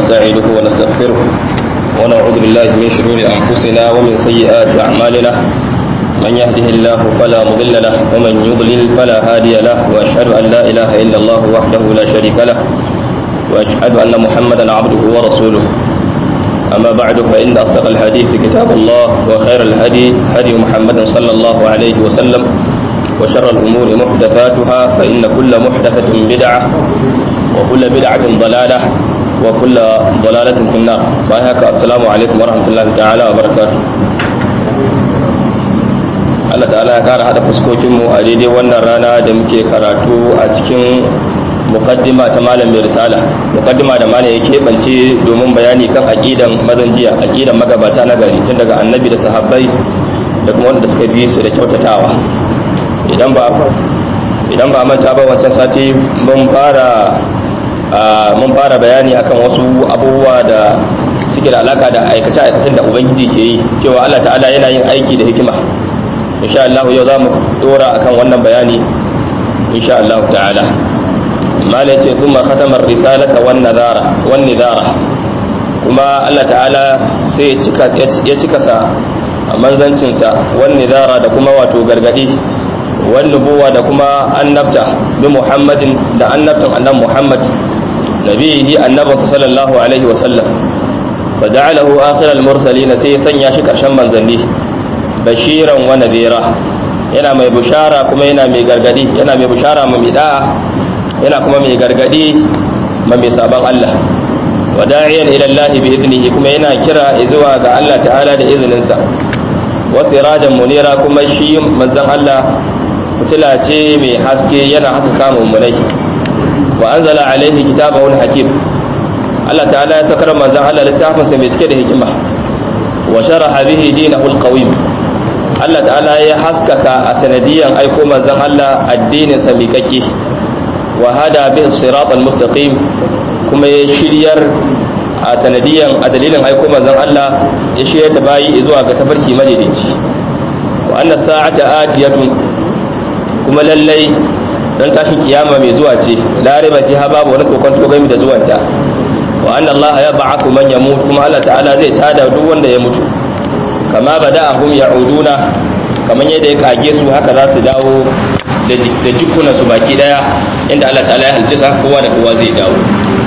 ونستعينه ونستغفره ونعوذ بالله من شرور أنفسنا ومن سيئات أعمالنا من يهده الله فلا مضل له ومن يضلل فلا هادي له وأشهد أن لا إله إلا الله وحده لا شريك له وأشهد أن محمدا عبده ورسوله أما بعد فإن أصدق الحديث كتاب الله وخير الهدي هدي محمد صلى الله عليه وسلم وشر الأمور محدثاتها فإن كل محدثة بدعة وكل بدعة ضلالة وكل ضلالة في النار وهيك السلام عليكم ورحمة الله تعالى وبركاته Allah ta'ala ya kara hada fuskokinmu a daidai wannan rana da muke karatu a cikin mukaddima ta malam mai risala mukaddima da malam ya keɓance domin bayani kan aqidan mazan jiya aqidan magabata na gari tun daga annabi da sahabbai da kuma wanda suka bi su da kyautatawa idan ba idan ba manta ba wancan sati mun fara mun fara bayani akan wasu abubuwa da suke da alaka da aikace-aikacen da ubangiji ke yi cewa Allah ta'ala yana yin aiki da hikima insha Allah yau za mu dora akan wannan bayani insha Allah ta'ala malai ce kuma khatamar risalata wan nadara wan nidara kuma Allah ta'ala sai ya cika ya cika sa manzancin sa wan nidara da kuma wato gargadi wan nubuwa da kuma annabta bi Muhammadin da annabtan annabi Muhammad nabihi annabi sallallahu alaihi wa sallam faja'alahu akhiral mursalin sai ya sanya shi karshen manzanni bashiran wa nadira yana mai bushara kuma yana mai gargadi yana mai bushara ma mai da'a yana kuma mai gargadi ma mai sabon Allah wa da'iyan ila Allah bi idnihi kuma yana kira zuwa ga Allah ta'ala da izinin sa wa sirajan munira kuma shi manzon Allah fitila ce mai haske yana haska mummunai wa anzala alaihi kitabahu hakim Allah ta'ala ya sakar manzon Allah littafin sa mai cike da hikima wa sharaha bihi dinahu alqawim Allah ta'ala ya haskaka a sanadiyan aiko manzon Allah addinin sa miƙaƙe wa hada bi siratal mustaqim kuma ya shiryar a sanadiyan a dalilin aiko manzon Allah ya shiryar da bayi zuwa ga tafarki madaidaici wa anna sa'ata atiyatun kuma lallai dan tashin kiyama mai zuwa ce la riba fiha babu wani kokon to gami da zuwanta wa anna Allah ya ba'athu man yamut kuma Allah ta'ala zai tada duk wanda ya mutu kama bada'ahum ya'uduna kaman yadda ya kage su haka za su dawo da jikunan su baki daya inda Allah ta'ala ya halce sa kowa da kowa zai dawo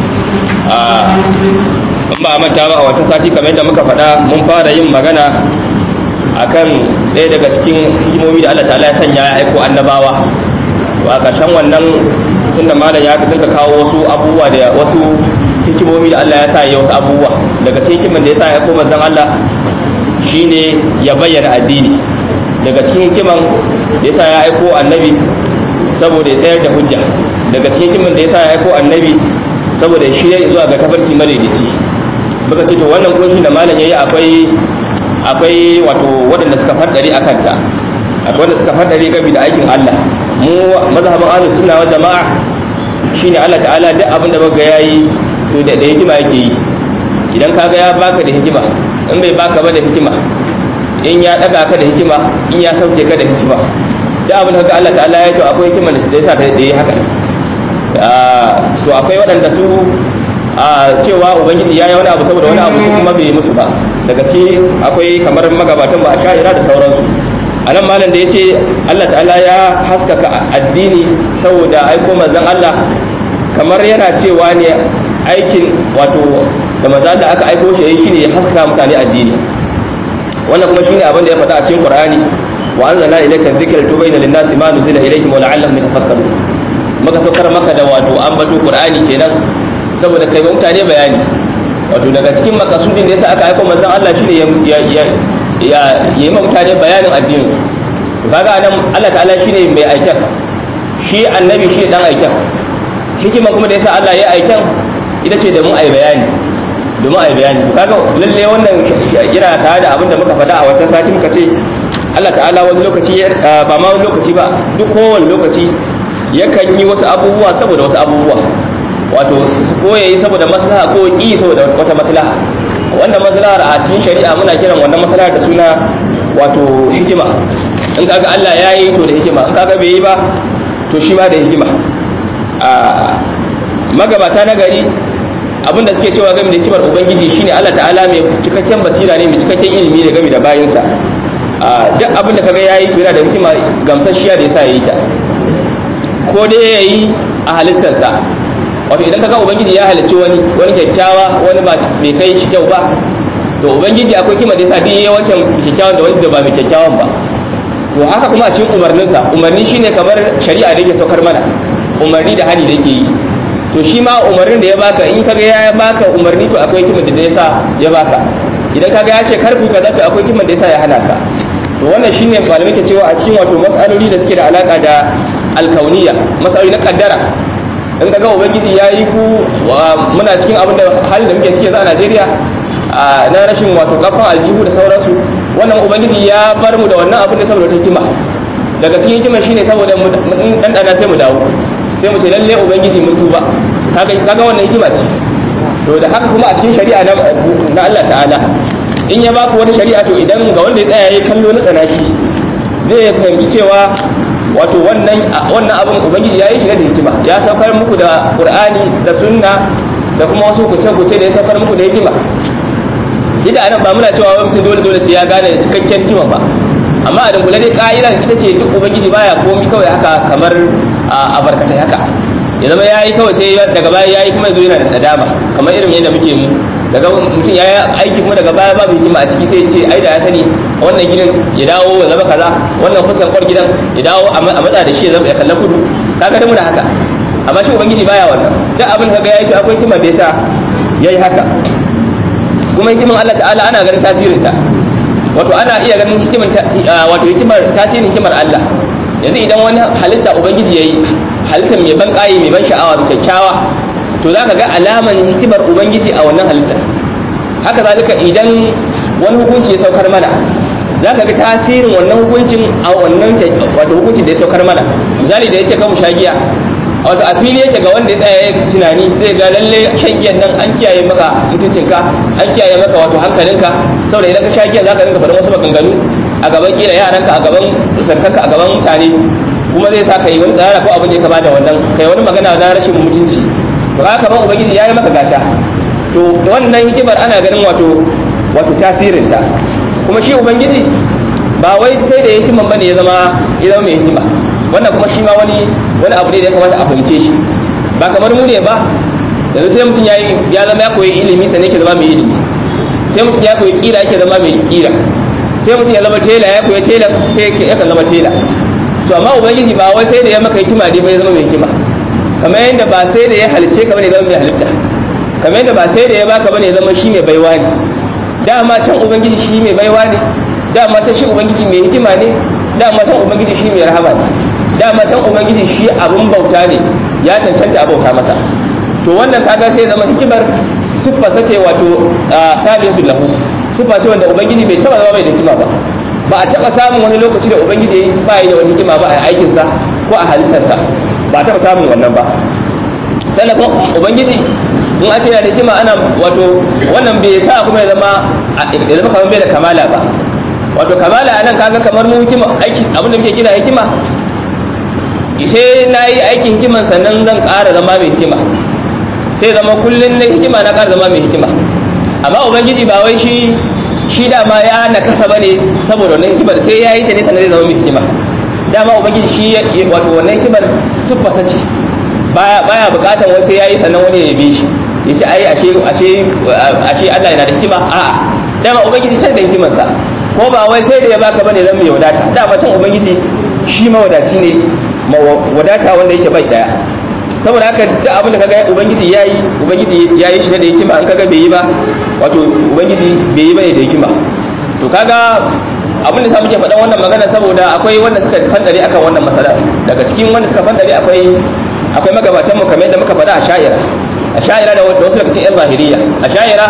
a ba manta ba a wata sati kamar yadda muka faɗa mun fara yin magana akan ɗaya daga cikin hikimomi da Allah ta'ala ya sanya ya aiko annabawa a ƙarshen wannan tunda malam ya dinka kawo wasu abubuwa da wasu hikimomi da Allah ya sa ya wasu abubuwa daga cikin hikiman da ya sa ya aiko manzon Allah shine ya bayyana addini daga cikin hikiman da yasa ya aiko annabi saboda ya tsayar da hujja daga cikin hikiman da yasa ya aiko annabi saboda shi ya zuwa ga tafarki madaidaici muka ce to wannan kunshi da malam yayi akwai akwai wato waɗanda suka faddare akan ta akwai wanda suka faddare gabi da aikin Allah mu mazhabin ahlus sunna wal jama'a shine Allah ta'ala duk abin da muka yayi to da hikima yake yi idan kaga ya baka da hikima in bai baka ba da hikima in ya daga ka da hikima in ya sauke ka da hikima da abin haka Allah ta'ala ya to akwai hikima da yasa ta yi haka to akwai waɗanda su a cewa ubangiji ya yi wani abu saboda wani abu su kuma bai musu ba daga ci akwai kamar magabatan ba a sha'ira da sauransu a nan malam da ya ce Allah ta'ala ya haskaka addini saboda aiko manzon Allah kamar yana cewa ne aikin wato da maza da aka aiko shi shine ya haska mutane addini wannan kuma shine abin da ya faɗa a cikin Qur'ani wa anzalna ilayka dhikra tubayna lin-nasi ma nuzila ilayhim wa la'allahum yatafakkarun maka saukar maka da wato ambato Qur'ani kenan saboda kai mutane bayani wato daga cikin makasudin da yasa aka aiko manzon Allah shine ya ya ya yi mutane bayanin addini kaga nan Allah ta'ala shine mai aikin shi annabi shi dan aikin hikima kuma da yasa Allah ya aikin ita ce da mu ai bayani domin a yi bayani to kaga lalle wannan yana tare da abin da muka faɗa a wata sati muka ce Allah ta'ala wani lokaci ba ma wani lokaci ba duk kowane lokaci yakan yi wasu abubuwa saboda wasu abubuwa wato ko ya yi saboda maslaha ko ki saboda wata maslaha wannan maslahar a cikin shari'a muna kiran wannan maslahar da suna wato hikima in kaga Allah ya yi to da hikima in kaga bai yi ba to shi ma da hikima a magabata na gari abin da suke cewa game da hikimar ubangiji shine Allah ta'ala mai cikakken basira ne mai cikakken ilimi da game da bayinsa duk abin da kaga yayi to yana da hikima gamsasshiya da yasa yayi ta ko dai yayi a halittarsa wato idan kaga ubangiji ya halicci wani wani kyakkyawa wani ba mai kai shi kyau ba to ubangiji akwai kima da yasa duk yayi wancan kyakkyawan da wanda ba mai kyakkyawan ba to haka kuma a cikin umarninsa umarni shine kamar shari'a da yake saukar mana umarni da hani da yake yi to shi ma umarnin da ya baka in kaga ya baka umarni to akwai kimar da yasa ya baka idan kaga ya ce karfi kaza to akwai kimar da yasa ya hana ka to wannan shine malamai ke cewa a cikin wato mas'aloli da suke da alaka da alkauniya mas'aloli na kaddara in kaga ubangiji ya yi ku muna cikin abin da halin da muke ciki yanzu a Najeriya na rashin wato kafan aljihu da sauransu wannan ubangiji ya bar mu da wannan abin da saboda hikima daga cikin hikima shine saboda mu dan dana sai mu dawo sai mu ce lalle ubangiji mun tuba kaga kaga wannan hikima ce to da haka kuma a cikin shari'a na Allah ta'ala in ya baku wani shari'a to idan ga wanda ya tsaya yayi kallo na tsanaki zai fahimci cewa wato wannan wannan abin ubangiji yayi shi da hikima ya saukar muku da qur'ani da sunna da kuma wasu kuce-kuce da ya saukar muku da hikima ida anan ba muna cewa wai mutum dole dole sai ya gane cikakken hikima ba amma a dangula dai ka'ida ita ce duk ubangiji baya komi kawai haka kamar a barkatai haka ya zama ya yi kawai sai daga baya ya yi kuma ya zo yana da nadama kamar irin yadda muke mu daga mutum ya yi aiki kuma daga baya babu hikima a ciki sai ce ai da ya sani wannan gidan ya dawo ya zama kaza wannan fuskan kwar gidan ya dawo a matsa da shi ya zama ya kalla kudu kaga da muna haka amma shi ubangiji baya wannan duk abin da kaga ya yi akwai hikima da yasa ya yi haka kuma hikiman Allah ta'ala ana ganin tasirinta wato ana iya ganin hikimar wato hikimar tasirin hikimar Allah yanzu idan wani halitta ubangiji yayi halittar mai ban kayi mai ban sha'awa mai kyakkyawa to zaka ga alaman hikimar ubangiji a wannan halitta haka zalika idan wani hukunci ya saukar mana zaka ga tasirin wannan hukuncin a wannan wato hukuncin da ya saukar mana misali da yace kan mu shagiya wato a fili yake ga wanda ya tsaya ya tunani zai ga lalle shan giyan nan an kiyaye maka mutuncinka an kiyaye maka wato hankalinka saboda idan ka sha giya zaka rinka faɗin wasu maganganu a gaban kila yaranka a gaban sarkanka a gaban mutane kuma zai sa kai wani tsara ko abin da ya kama da wannan kai wani magana na rashin mutunci to haka ban ubangiji ya yi maka gata to wannan hikimar ana ganin wato wato tasirinta kuma shi ubangiji ba wai sai da hikiman bane ya zama ya zama mai hikima wannan kuma shi ma wani wani abu ne da ya kamata a fahimce shi ba kamar mu ne ba yanzu sai mutum ya ya zama ya koyi ilimi sannan yake zama mai ilimi sai mutum ya koyi kira yake zama mai kira sai mutum ya zama tela ya koyi tela sai yakan zama tela to amma ubangiji ba wai sai da ya maka hikima dai bai zama mai hikima kamar yadda ba sai da ya halice ka bane zama mai halitta kamar yadda ba sai da ya baka bane zama shi mai baiwa ne dama can ubangiji shi mai baiwa ne dama ta shi ubangiji mai hikima ne dama can ubangiji shi mai rahama ne dama can ubangiji shi abin bauta ne ya cancanta a bauta masa to wannan kaga sai zama hikimar siffa sace wato tabiyatul lahu siffa ce wanda ubangiji bai taba zama mai da hikima ba ba a taba samun wani lokaci da ubangiji ba yi da wani hikima ba a aikin sa ko a halittarsa ba a taba samun wannan ba sannan kuma ubangiji in a ce yana da hikima ana wato wannan bai sa kuma ya zama ya zama kamar bai da kamala ba wato kamala anan kaga kamar mu hikima aiki abin da muke kira hikima sai na yi aikin hikiman sannan zan ƙara zama mai hikima sai zama kullum na hikima na ƙara zama mai hikima amma ubangiji ba wai shi shi dama ya nakasa bane saboda wannan hikimar sai ya yi ta ne sannan zai zama mai hikima dama ubangiji shi wato wannan hikimar siffasa ce baya baya bukatan wai sai ya yi sannan wani ya bi shi ya ce ai ashe ashe ashe Allah yana da hikima a'a dama ubangiji sai da hikimarsa ko ba wai sai da ya baka bane zan mai wadata dama can ubangiji shi mawadaci ne wadata wanda yake bai daya saboda haka duk abin da kaga ubangiji yayi ubangiji yayi shi da hikima an kaga bai yi ba wato ubangiji bai yi bane da hikima to kaga abin da sa muke faɗan wannan magana saboda akwai wanda suka fandare akan wannan masala daga cikin wanda suka fandare akwai akwai magabatan mu kamar yadda muka faɗa a sha'ira a sha'ira da wasu daga cikin yan zahiriya a sha'ira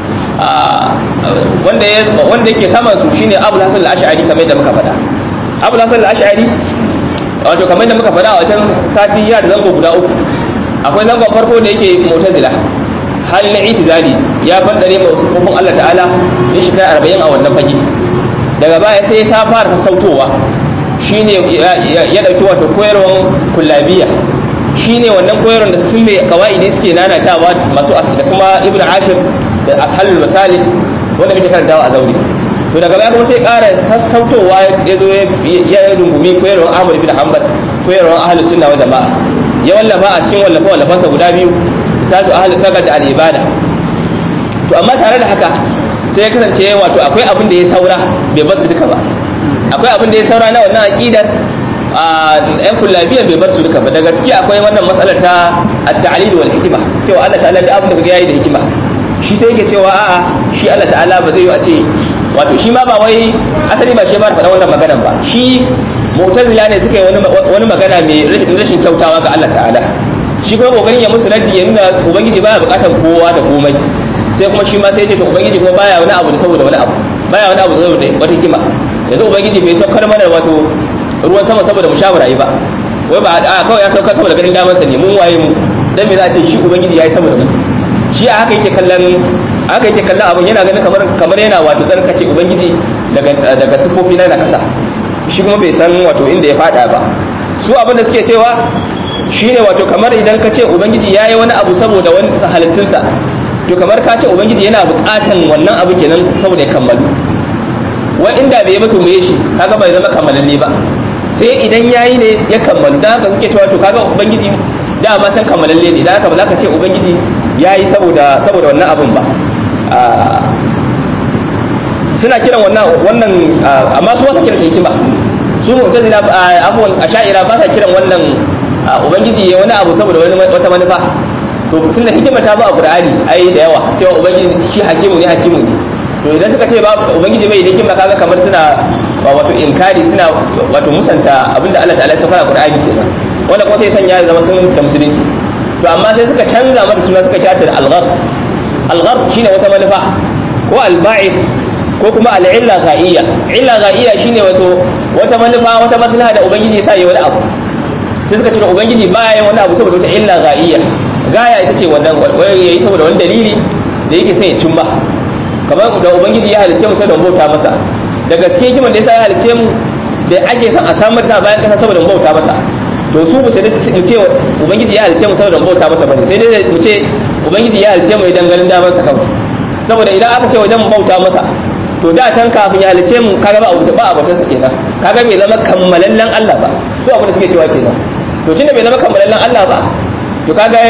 wanda wanda yake saman su shine Abu Hasan al-Ash'ari kamar yadda muka faɗa Abu Hasan al-Ash'ari wato kamar da muka faɗa a wajen sati ya da zango guda uku akwai zangon farko da yake mutazila hali na itizali ya fandare ma sufofin Allah ta'ala ya shiga arba'in a wannan fage daga baya sai ta fara sassautowa shine ya dauki wato koyarwar kullabiya shine wannan koyarwar da sun mai kawaidi suke nanatawa masu da kuma ibnu ashir da ashalul masalih wanda muke karantawa a zauri to daga baya kuma sai ƙara sassautowa ya zo ya rungumi koyarwar ahmad ibn hanbal koyarwar ahlus sunna wal jama'a ya wallafa a cikin wallafa wallafansa guda biyu sadu ahlul kaga da al-ibada to amma tare da haka sai ya kasance wato akwai abin da ya saura bai bar su duka ba akwai abin da ya saura na wannan aqidar a yan kullabiyan bai bar su duka ba daga ciki akwai wannan matsalar ta at-ta'lil wal hikma cewa Allah ta'ala da abin da kaga yayi da hikima shi sai yake cewa a'a shi Allah ta'ala ba zai yi a ce wato shi ma ba wai asali ba shi ba faɗa wannan maganan ba shi mu'tazila ne suka yi wani magana mai rashin kyautawa ga Allah ta'ala shi kuma kokarin ya musu raddi ya nuna ubangiji baya bukatar kowa da komai sai kuma shi ma sai ya ce to ubangiji kuma baya wani abu da saboda wani abu baya wani abu da saboda wata hikima yanzu ubangiji bai saukar mana wato ruwan sama saboda mu sha barayi ba wai ba a kawai ya saukar saboda ganin damansa ne mun waye mu dan me za a ce shi ubangiji yayi saboda mu shi a haka yake kallon haka yake kallon abun yana ganin kamar kamar yana wato tsarkake ubangiji daga daga sifofi na kasa shi kuma bai san wato inda ya fada ba su abin da suke cewa shine wato kamar idan ka ce ubangiji yayi wani abu saboda wani halittunsa to kamar ka ce ubangiji yana buƙatan wannan abu kenan saboda ya kammalu wa inda bai mutu mu shi kaga bai zama kammalalle ba sai idan yayi ne ya kammalu dan haka suke cewa to kaga ubangiji da ba san kammalalle ne dan haka ba za ka ce ubangiji yayi saboda saboda wannan abun ba suna kiran wannan wannan amma su wasa kiran hikima su mu'tazila afwan asha'ira ba sa kiran wannan ubangiji ya wani abu saboda wata manufa to tun da hikima ta ba a qur'ani ai da yawa cewa ubangiji shi hakimu ne hakimu ne to idan suka ce ba ubangiji bai da hikima kaga kamar suna wato inkari suna wato musanta abinda Allah ta'ala ya saka a qur'ani kenan wanda kuma sai sanya zama sun da musulunci to amma sai suka canza mata suna suka kyata da al-ghar al-ghar shine wata manufa ko al-ba'id ko kuma al-illa ghaiya illa ghaiya shine wato wata manufa wata maslaha da ubangiji ya sa yi wani abu sai suka ce ubangiji baya yin wani abu saboda wata illa ghaiya gaya ita ce wannan ya yi saboda wani dalili da yake sai ya cimma kamar da ubangiji ya halicce mu sai don bauta masa daga cikin hikiman da yasa ya halicce mu da ake son a samar ta bayan kasa saboda bauta masa to su mu sai mu ce ubangiji ya halicce mu saboda bauta masa bane sai dai mu ce ubangiji ya halicce mu idan ganin damar sa kawai saboda idan aka ce wajen bauta masa to da can kafin ya halicce mu kaga ba ba abutan sa kenan kaga bai zama kammalallen Allah ba su abin da suke cewa kenan to tunda bai zama kammalallen Allah ba to kaga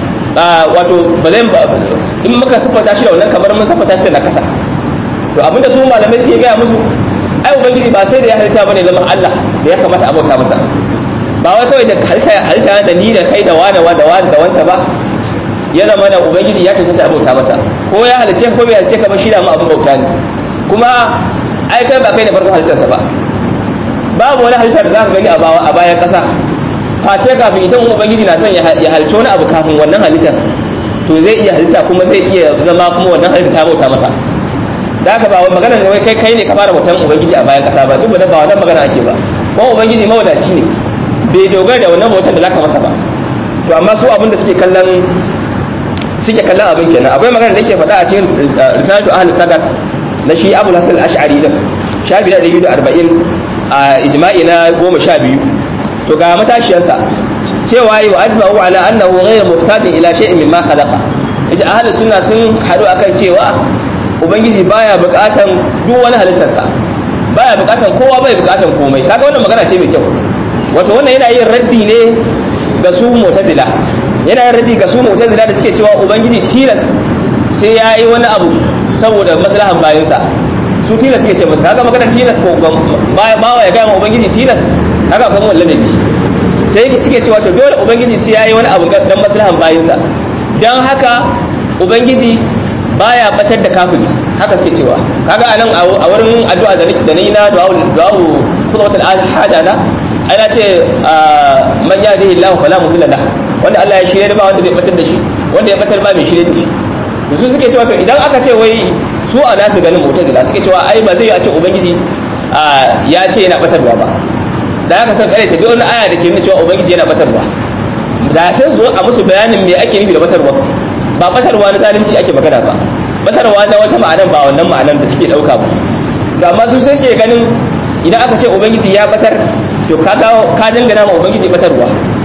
wato ba zai in muka siffata shi da wannan kamar mun siffata shi da nakasa to abinda su malamai suke gaya musu ai ubangiji ba sai da ya halitta bane zaman Allah da ya kamata a bauta masa ba wai kawai da halitta halitta da ni da kai da wani da wani da wancan ba ya zama da ubangiji ya tantance a bauta masa ko ya halice ko bai halice ka ba shi da mu abin bauta ne kuma ai kai ba kai ne farkon halittarsa ba babu wani halittar da za ka gani a bayan ƙasa face kafin idan ubangiji na son ya halitta wani abu kafin wannan halittar to zai iya halitta kuma zai iya zama kuma wannan halitta ta bauta masa da haka ba wai magana ne wai kai kai ne ka fara bautan ubangiji a bayan kasa ba duk da ba wannan magana ake ba kuma ubangiji mawadaci ne bai dogara da wannan bautan da zaka masa ba to amma su abin da suke kallon suke kallon abin kenan akwai magana da yake faɗa a cikin risalatu ahlul qadar na shi abul hasan al-ash'ari din shafi da 240 a ijma'i na 12 to ga matashiyarsa cewa yi wa ajma'u ala annahu ghayr muhtajin ila shay'in mimma khalaqa yace ahlus sunna sun hadu akan cewa ubangiji baya buƙatan duk wani halittarsa baya buƙatan kowa bai buƙatan komai kaga wannan magana ce mai kyau wato wannan yana yin raddi ne ga su mu'tazila yana yin raddi ga su mu'tazila da suke cewa ubangiji tilas sai yayi wani abu saboda maslahan bayansa su tilas suke ce masa kaga magana tilas ko bawa ya ga ubangiji tilas kaga kuma wallan ne sai suke cewa to dole ubangiji sai yayi wani abu dan maslahan bayinsa dan haka ubangiji baya batar da kafiri haka suke cewa kaga anan a wurin addu'a da da ni na du'a du'a khutbatul hada na ana ce man yahdihi Allah fala mudilla lah wanda Allah ya shirye ba wanda zai batar da shi wanda ya batar ba mai shirye da shi su suke cewa to idan aka ce wai su a nasu ganin mu'tazila suke cewa ai ba zai yi a ce ubangiji ya ce yana batarwa ba da aka san kare ta bi wani aya da ke nuna cewa ubangiji yana batarwa da sai zo a musu bayanin me ake nufi da batarwa ba batarwa na zalunci ake magana ba batarwa na wata ma'anar ba wannan ma'anar da suke dauka ba ga amma su sai suke ganin idan aka ce ubangiji ya batar to ka ga ka dangana ma ubangiji batarwa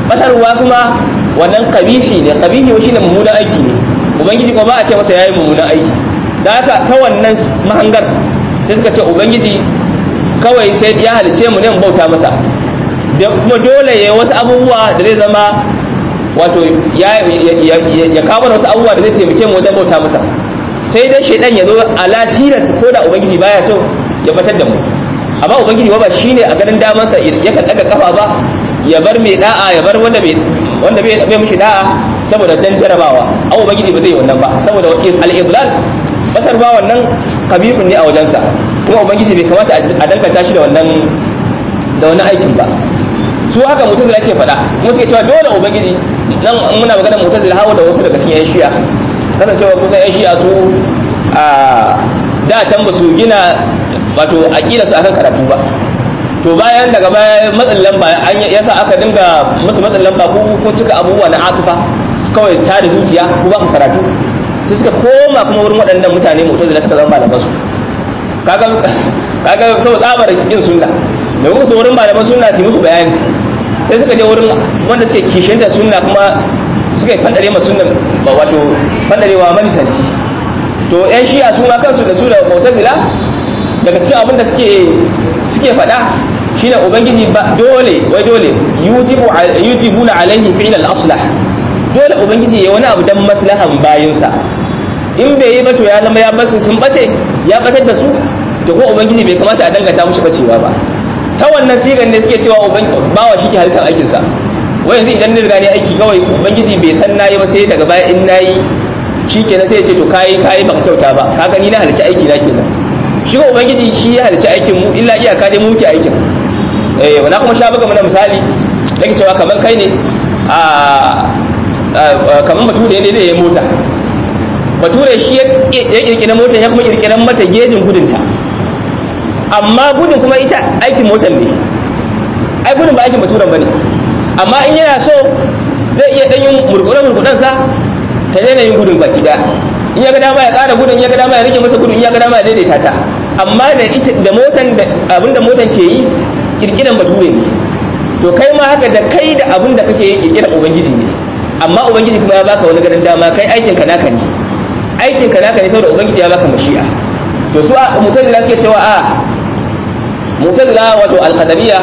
batarwa kuma wannan kabihi ne kabihi shi ne mummunan aiki ne ubangiji kuma ba a ce masa yayi mummunan aiki da haka ta wannan mahangar sai suka ce ubangiji kawai sai ya halice mu ne mu bauta masa da kuma dole ya wasu abubuwa da zai zama wato ya kawo wasu abubuwa da zai taimake mu wajen bauta masa sai dai shaidan ya zo ala tilas ko da ubangiji baya so ya batar da mu amma ubangiji ba shine a ganin damansa yakan daga kafa ba ya bar mai da'a ya bar wanda bai wanda bai bai mishi da'a saboda dan jarabawa abu ubangiji ba zai yi wannan ba saboda al-idlal batar ba wannan kabihun ne a wajensa kuma ubangiji bai kamata a danganta shi da wannan da wannan aikin ba su haka mutazila ke faɗa kuma suke cewa dole ubangiji nan muna magana mutazila hawa da wasu daga cikin yan shi'a kasancewa kusan yan shi'a su a da can ba su gina wato aqida su akan karatu ba to bayan daga baya matsin lamba an yasa aka dinga musu matsin lamba ko ko cika abubuwa na atifa kawai ta da zuciya ko ba ku karatu sai suka koma kuma wurin waɗannan mutane mu'tazila suka zama malaman su kaga kaga saboda tsabar kin sunna da musu wurin malaman sunna su musu bayani sai suka je wurin wanda suke kishinta sunna kuma suka yi fandare ma sunna wato fandarewa manisanci to yan shi'a su ma kansu da su da mu'tazila daga cikin abin da suke suke faɗa shine ubangiji ba dole wai dole yujibu yujibuna alaihi fi'l al-aslah dole ubangiji ya wani abu dan maslahan bayinsa in bai yi ba to ya zama ya basu sun bace ya batar da su to ko ubangiji bai kamata a dangata musu bacewa ba ta wannan sigan ne suke cewa bawa shi ke halittar aikinsa wai yanzu idan ni riga ne aiki kawai ubangiji bai san nayi ba sai daga baya in nayi shi kenan sai ya ce to kayi kayi baka kyauta ba ka gani na halicci aiki na kenan shi ko ubangiji shi ya halicci aikin mu illa iyaka dai mu muke aikin eh wala kuma sha buga mana misali nake cewa kamar kai ne a kamar bature ne da ya mota bature shi ya kirkira motar ya kuma kirkiran mata gejin gudunta amma gudun kuma ita aikin motar ne ai gudun ba aikin baturen ba ne amma in yana so zai iya ɗanyin murkuɗe-murkuɗensa ta daina yin gudun baki daya in ya ga dama ya ƙara gudun ya ga dama ya rike mata gudun ya ga dama ya daidaita ta amma da ita da motan da abin da motan ke yi kirkiran bature ne to kai ma haka da kai da abin da kake yi kirkiran ubangiji ne amma ubangiji kuma ya baka wani ganin dama kai aikin ka naka ne aikin ka naka ne saboda ubangiji ya baka mashi'a to su mutazila suke cewa a mutazila wato al-qadariyya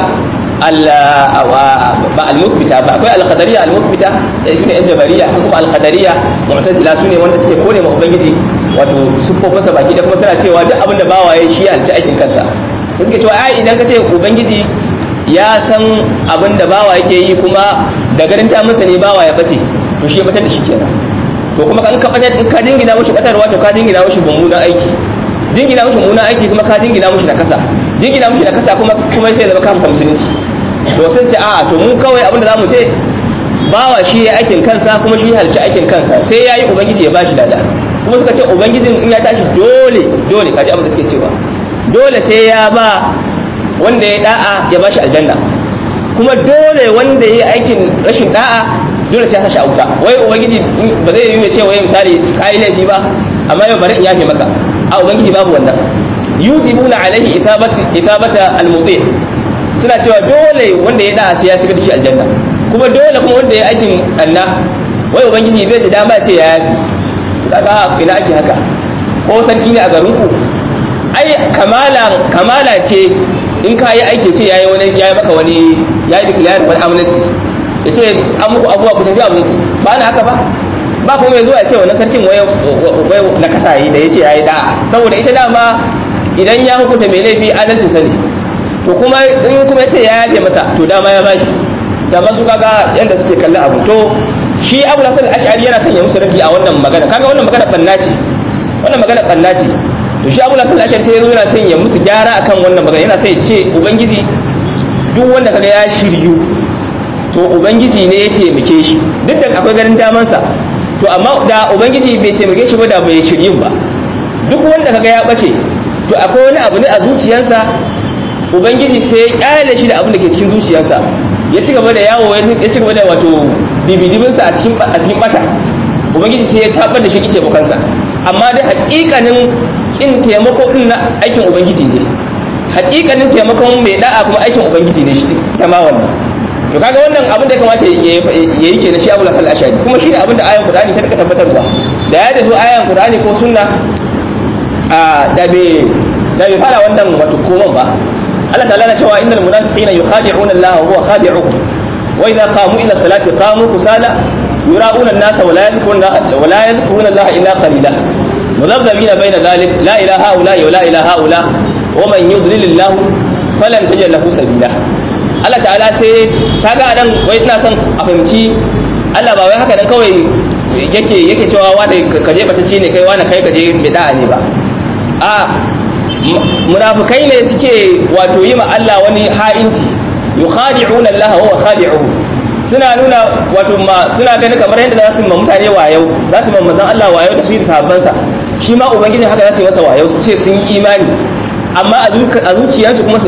ba al-muthbita ba akwai al-qadariyya al-muthbita su ne yan jabariya kuma al-qadariyya mu'tazila su ne wanda suke kore ma ubangiji wato siffofinsa baki da kuma suna cewa duk abin da bawa ya shi halci aikin kansa da suke cewa ai idan ka ce ubangiji ya san abin da bawa yake yi kuma da garin ta masa ne bawa ya bace to shi ya batar da shi kenan to kuma kan ka batar ka dingina mushi batarwa to ka dingina mushi mummunan aiki dingina mushi mummunan aiki kuma ka dingina mushi na kasa dingina mushi na kasa kuma kuma sai zama kan musulunci to sai sai a'a to mu kawai abin da zamu ce bawa shi ya aikin kansa kuma shi halci aikin kansa sai yayi ubangiji ya bashi lada kuma suka ce ubangijin in ya tashi dole dole kaji abin da suke cewa dole sai ya ba wanda ya da'a ya bashi aljanna kuma dole wanda ya aikin rashin da'a dole sai ya sashi a wuta wai ubangiji ba zai yi ce wai misali kai laifi ba amma yau bari in yafe maka a ubangiji babu wannan yujibuna alaihi ithabati ithabata almudhi suna cewa dole wanda ya da'a sai ya shiga da shi aljanna kuma dole kuma wanda ya aikin Allah wai ubangiji zai da dama ce ya yafi kaga ina ake haka ko sarki ne a garin ku ai kamala kamala ce in ka yi aiki ce yayi wani yayi maka wani yayi declare wani amnesty ya ce an muku abuwa ku tafi abun ku ba na haka ba ba kuma mai zuwa ya ce wannan sarkin wai wai na kasa yi da yace yayi da saboda ita dama idan ya hukunta mai laifi adalcin sa ne to kuma in kuma ya ce ya yafe masa to dama ya bashi dama su kaga yanda suke kallon abu to shi abu hasan ash'ari yana sanya musu rafi a wannan magana kaga wannan magana banna ce wannan magana banna ce to shi abu hasan ash'ari sai yana sanya musu gyara akan wannan magana yana sai ce ubangiji duk wanda kaga ya shiryu to ubangiji ne ya taimake shi duk da akwai ganin daman sa to amma da ubangiji bai taimake shi ba da bai shiryun ba duk wanda kaga ya bace to akwai wani abu ne a zuciyarsa ubangiji sai ya kyale shi da abin da ke cikin zuciyarsa ya ci gaba da yawo ya ci gaba da wato dibidibinsa a cikin a cikin bata ubangiji sai ya tabar da shi kike bukansa amma dai hakikanin kin taimako din na aikin ubangiji ne hakikanin taimakon mai da'a kuma aikin ubangiji ne shi ta ma wannan to kaga wannan abin da ya kamata ya yi kenan shi Abu Hasan al-Ash'ari kuma shine abin da ayan Qur'ani ta taka tabbatarwa da ya tafi ayan Qur'ani ko sunna a da bai da bai fara wannan wato koman ba Allah ta'ala na cewa innal munafiqina yukhadi'una Allah wa huwa khadi'uhum wa idza qamu ila salati qamu kusala yura'una an-nasa wa la yadhkuruna wa la yadhkuruna Allah illa qalila mudhabbina bayna dhalik la ilaha illa wa la ilaha illa wa man yudlil Allah falan tajid lahu sabila Allah ta'ala sai kaga nan wai ina son a fahimci Allah ba wai haka nan kawai yake yake cewa wani ka je batacce ne kai wani kai ka je mai da'a ne ba a munafikai ne suke wato yi ma Allah wani ha'inci yukhadi'una Allah wa huwa khadi'uhu suna nuna wato ma suna ganin kamar yadda za su ma mutane wayau za su ma manzon Allah wayau da shi da sahabbansa shi ma ubangiji haka za su yi masa wayau su ce sun yi imani amma a zuciyarsu kuma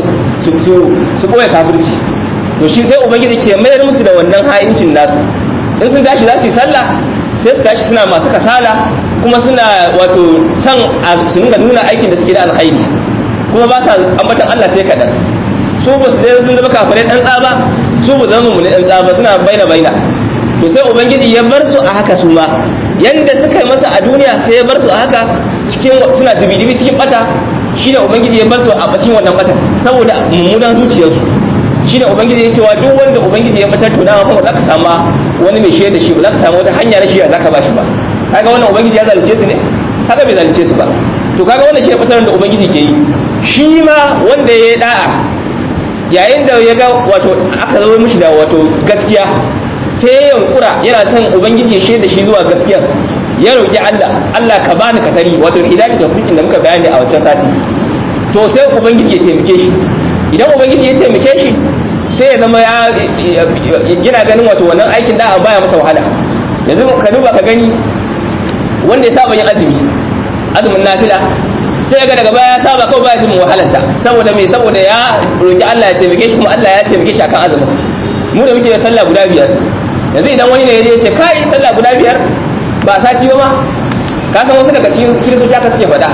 su ɓoye kafirci to shi sai ubangiji ke mayar musu da wannan ha'incin nasu in sun tashi za su yi sallah sai su tashi suna masu kasala kuma suna wato san su nuna nuna aikin da suke da alkhairi kuma ba sa ambatan Allah sai kaɗan su ba su dai sun zama kafirai ɗan tsaba su ba zama mu ne ɗan tsaba suna baina baina to sai ubangiji ya bar su a haka su ma yanda suka yi masa a duniya sai ya bar su a haka cikin suna dubi-dubi cikin bata shi da ubangiji ya bar su a cikin wannan bata saboda mummunan zuciyarsu shi da ubangiji ya cewa duk wanda ubangiji ya fitar tunawa kuma za ka samu wani mai shiyar da shi ba za ka samu wata hanya na shiyar za ka ba shi ba kaga wannan ubangiji ya zalunce su ne haka bai zalunce su ba to kaga wannan shi ne fitar da ubangiji ke yi shi ma wanda ya yi da'a yayin da ya ga wato aka zo mishi da wato gaskiya sai ya yankura yana son ubangiji ya shiyar da shi zuwa gaskiya ya roƙi Allah Allah ka bani katari wato hidayatu tawfiqin da muka bayani a wancan sati to sai ubangiji ya taimake shi idan ubangiji ya taimake shi sai ya zama ya yana ganin wato wannan aikin da baya masa wahala yanzu ka duba ka gani wanda ya saba yin azumi azumin nafila sai ga daga baya ya saba kawai baya jin wahalanta saboda me saboda ya roki Allah ya taimake shi kuma Allah ya taimake shi akan azumin mu da muke sallah guda biyar yanzu idan wani ne ya ce kai sallah guda biyar ba sati ba ma ka san wasu daga cikin kiristoci haka suke faɗa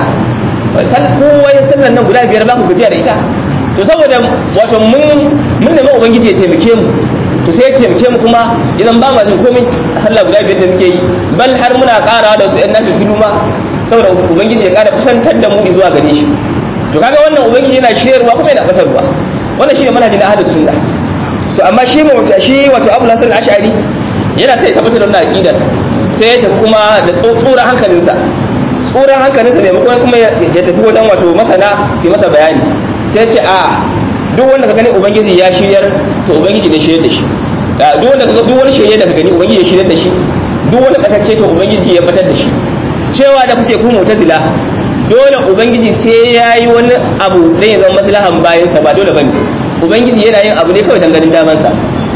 kowa ya sallan nan guda biyar ba ku gajiya da ita to saboda wato mun mun nemi ubangiji ya taimake mu to sai ya taimake mu kuma idan ba ma jin komai a sallah guda biyar da muke yi bal har muna ƙara da wasu ƴan nafi filu ma saboda ubangiji ya ƙara kusantar da mu zuwa gare shi to kaga wannan ubangiji yana shiryarwa kuma yana batarwa wannan shine manhajin ahlus sunna to amma shi mu shi wato Abu Hasan al-Ash'ari yana sai tabbatar da wannan aqidar sai ya tafi kuma da tsoron hankalinsa tsoron hankalinsa maimakon kuma ya tafi wajen wato masana sai masa bayani sai ce a duk wanda ka gani ubangiji ya shiryar to ubangiji ne shiryar da shi duk wanda ka duk wani shirye da ka gani ubangiji ya shiryar da shi duk wani batacce to ubangiji ya batar da shi cewa da kuke ku mu'tazila dole ubangiji sai ya yi wani abu da ya zama maslahan bayansa ba dole bane ubangiji yana yin abu ne kawai dan ganin damansa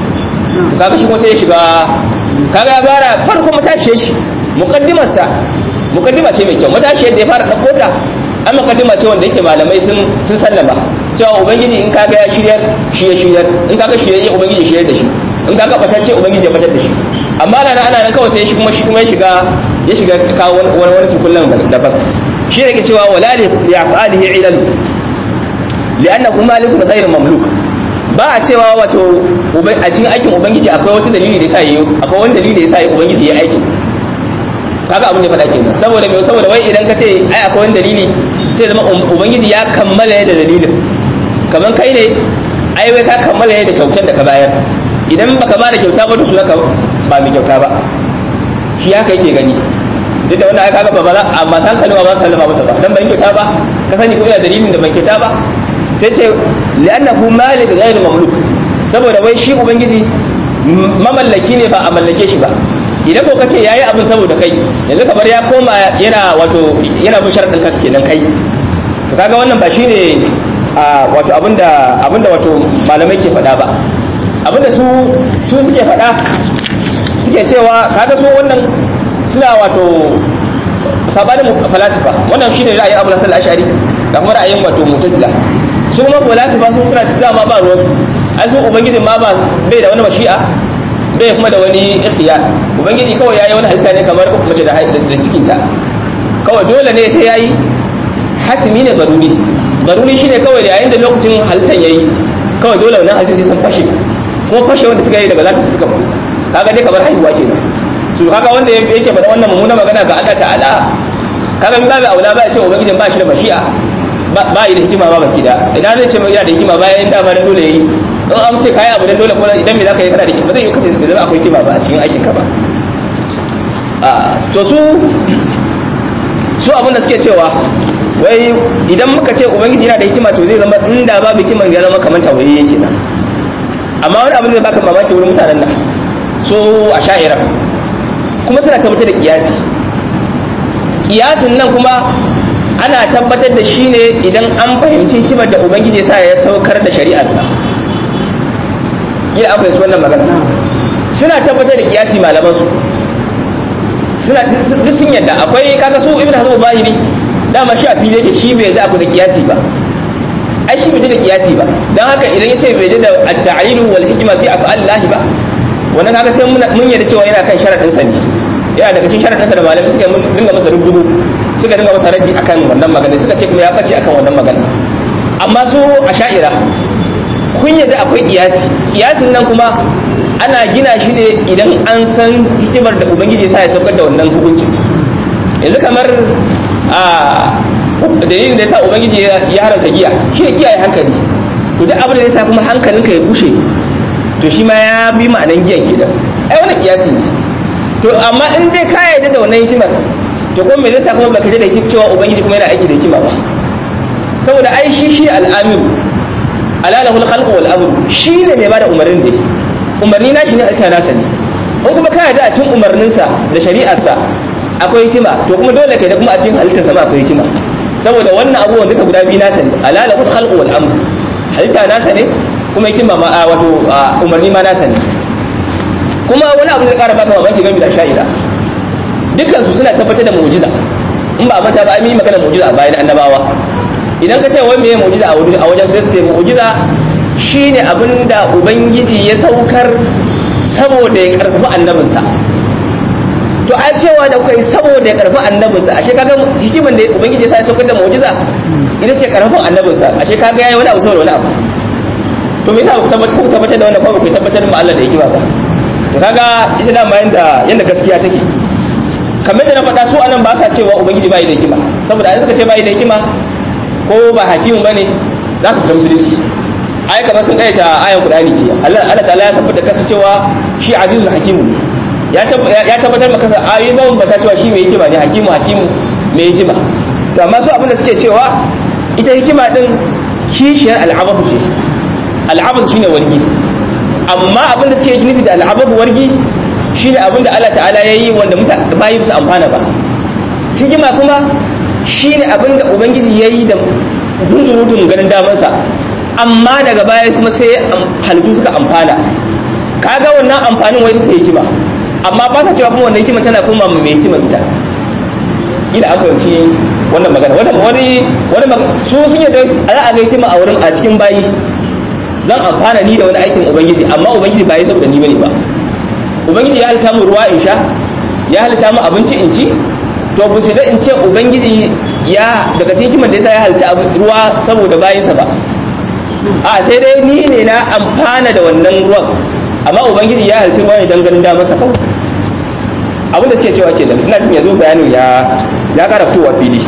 to kaga shi kuma sai ya shiga kaga ya fara farko matashiye shi muqaddimarsa muqaddima ce mai kyau matashiyar da ya fara dauko ta an muqaddima ce wanda yake malamai sun sun sallama cewa ubangiji in kaga ya shiryar shi ya shiryar in kaga shi ya ubangiji shiryar da shi in kaga batacce ubangiji ya batar da shi amma ana ana nan kawai sai shi kuma shi kuma ya shiga ya shiga kawo wani wani su kullum daban shi ne ke cewa wala li ya'alihi ilal li'annahu malikun ghayr mamluk ba a cewa wato a cikin aikin ubangiji akwai wata dalili da yasa yi akwai wani dalili da yasa yi ubangiji ya aikin kaga abin da faɗa kenan saboda me saboda wai idan ka ce ai akwai wani dalili sai zama ubangiji ya kammala da dalilin kaman kai ne ai wai ka kammala da kyautar da ka bayar idan baka ba da kyauta ba to su ka ba mai kyauta ba shi haka yake gani duk da wannan ai kaga ba za a ba san kalma ba sallama masa ba dan ban kyauta ba ka sani ko ina dalilin da ban kyauta ba sai ce li'annahu malik ghairu mamluk saboda wai shi ubangiji mamallaki ne ba a mallake shi ba idan ko kace yayi abin saboda kai yanzu kamar ya koma yana wato yana bin sharadin ka kenan kai to kaga wannan ba shine a wato abinda abinda wato malamai ke faɗa ba abinda su su suke faɗa suke cewa kaga su wannan suna wato sabanin falasifa wannan shine ra'ayin Abu Hasan al-Ash'ari da kuma ra'ayin wato Mu'tazila su kuma falasifa sun suna dama ba ruwan ai su ubangijin ma ba bai da wani mashi'a bai kuma da wani ikhtiyar ubangiji kawai yayi wani halitta ne kamar mace da da cikin ta kawai dole ne sai yayi hatimi ne baruri baruri shine kawai da yayin da lokacin halittar yayi kawai dole wannan halitta sai san fashe ko fashe wanda suka yi daga zata suka faru kaga dai kamar haihuwa kenan su kaga wanda yake faɗa wannan mummuna magana ga Allah ta'ala kaga min babu aula ba ya ce ubangijin ba shi da mashi'a ba yi da hikima ba baki da idan zai ce yana da hikima bayan da ba dole yi in an ce kayi abu dan dole ko idan me zaka yi kana da hikima zai yi kace idan akwai hikima ba a cikin aikin ka ba to su su abin da suke cewa wai idan muka ce ubangiji yana da hikima to zai zama inda babu hikiman ya zama kamar tawaye yake nan amma wani abin da baka mamaki wurin mutanen nan so a sha'ira kuma suna tabbatar da kiyasi kiyasin nan kuma ana tabbatar da shi ne idan an fahimci hikimar da ubangiji sa ya saukar da shari'arsa ina an fahimci wannan magana suna tabbatar da kiyasi malaman su suna duk sun yadda akwai kaga su ibn hazm zahiri dama shi a fili yake shi bai da ku da kiyasi ba ai shi bai da kiyasi ba dan haka idan yace bai da at-ta'yin wal hikma fi af'al ba wannan kaga sai mun yarda cewa yana kan sharadin sa ne yana daga cikin sharadin sa da malamai suka dinga masa rubutu suka dinga masa raddi akan wannan magana suka ce kuma ya bace akan wannan magana amma su a sha'ira kun yadda akwai kiyasi kiyasin nan kuma ana gina shi ne idan an san hikimar da ubangiji sa ya saukar da wannan hukunci yanzu kamar a dalilin da ya sa ubangiji ya haramta giya shi ne kiyaye hankali to duk abin da ya sa kuma hankalinka ya bushe to shi ma ya bi ma'anan giyan kenan ai wannan kiyasi ne to amma in dai ka yarda da wannan hikimar to kuma me zai sa kuma baka da hikimar cewa ubangiji kuma yana aiki da hikima ba saboda ai shi shi al'amiru alalahul khalqu wal amru shi ne mai bada umarnin da umarni na shi ne alka nasa ne in kuma ka yarda a cikin umarninsa da shari'arsa akwai hikima to kuma dole kai da kuma a cikin halittarsa ma akwai hikima saboda wannan abubuwan duka guda biyu nasa ne alalahul khalqu wal amru halitta nasa ne kuma hikima ma wato umarni ma nasa ne kuma wani abu da ƙara baka mamaki game da sha'ira dukkan su suna tabbatar da mu'jiza in ba manta ba an yi magana mu'jiza a bayan annabawa idan ka ce wai meye mu'jiza a wajen sai su ce mu'jiza shine abin da ubangiji ya saukar saboda ya karfafi annabinsa to a cewa da kai saboda ya karfafi annabinsa ashe kaga hikiman da ubangiji ya sa ya saukar da mu'jiza ita ce karfafin annabinsa ashe kaga yayi wani abu saboda wani abu to me yasa ku tabbatar da wannan ko ku tabbatar da Allah da hikima ba to kaga ita da bayan da yanda gaskiya take kamar da na faɗa su anan ba sa cewa ubangiji bai da hikima saboda an suka ce bai da hikima ko ba hakimu bane za ka fita musulunci ai kamar sun kaita ayan qur'ani ce Allah Allah ta'ala ya tabbata kasa cewa shi azizul hakimu ne ya ya tabbatar maka kasa ayoyi ba ba ta cewa shi mai hikima ne hakimu hakimu mai hikima to amma su abin da suke cewa ita hikima din kishiyar al'ababu ce al'ababu shine wargi amma abin da suke nufi da al'ababu wargi shine abin da Allah ta'ala ya yi wanda mutane bayi su amfana ba hikima kuma shi ne abin da ubangiji ya yi da zunzurutun ganin damansa amma daga baya kuma sai halittu suka amfana kaga wannan amfanin wai sai hikima amma ba ka cewa kuma wannan hikima tana kuma mai hikima ita ina an fahimci wannan magana wani wani su sun yi za a ga hikima a wurin a cikin bayi zan amfana ni da wani aikin ubangiji amma ubangiji ba ya saboda ni bane ba ubangiji ya halitta mu ruwa in sha ya halitta mu abinci in ci to bu sai da in ce ubangiji ya daga cikin hikimar da yasa ya halitta ruwa saboda bayinsa ba a sai dai ni ne na amfana da wannan ruwan amma ubangiji ya halitta ruwa ne don ganin damarsa kawai abinda suke cewa ke nan ina jin yanzu bayanin ya ya kara fitowa fili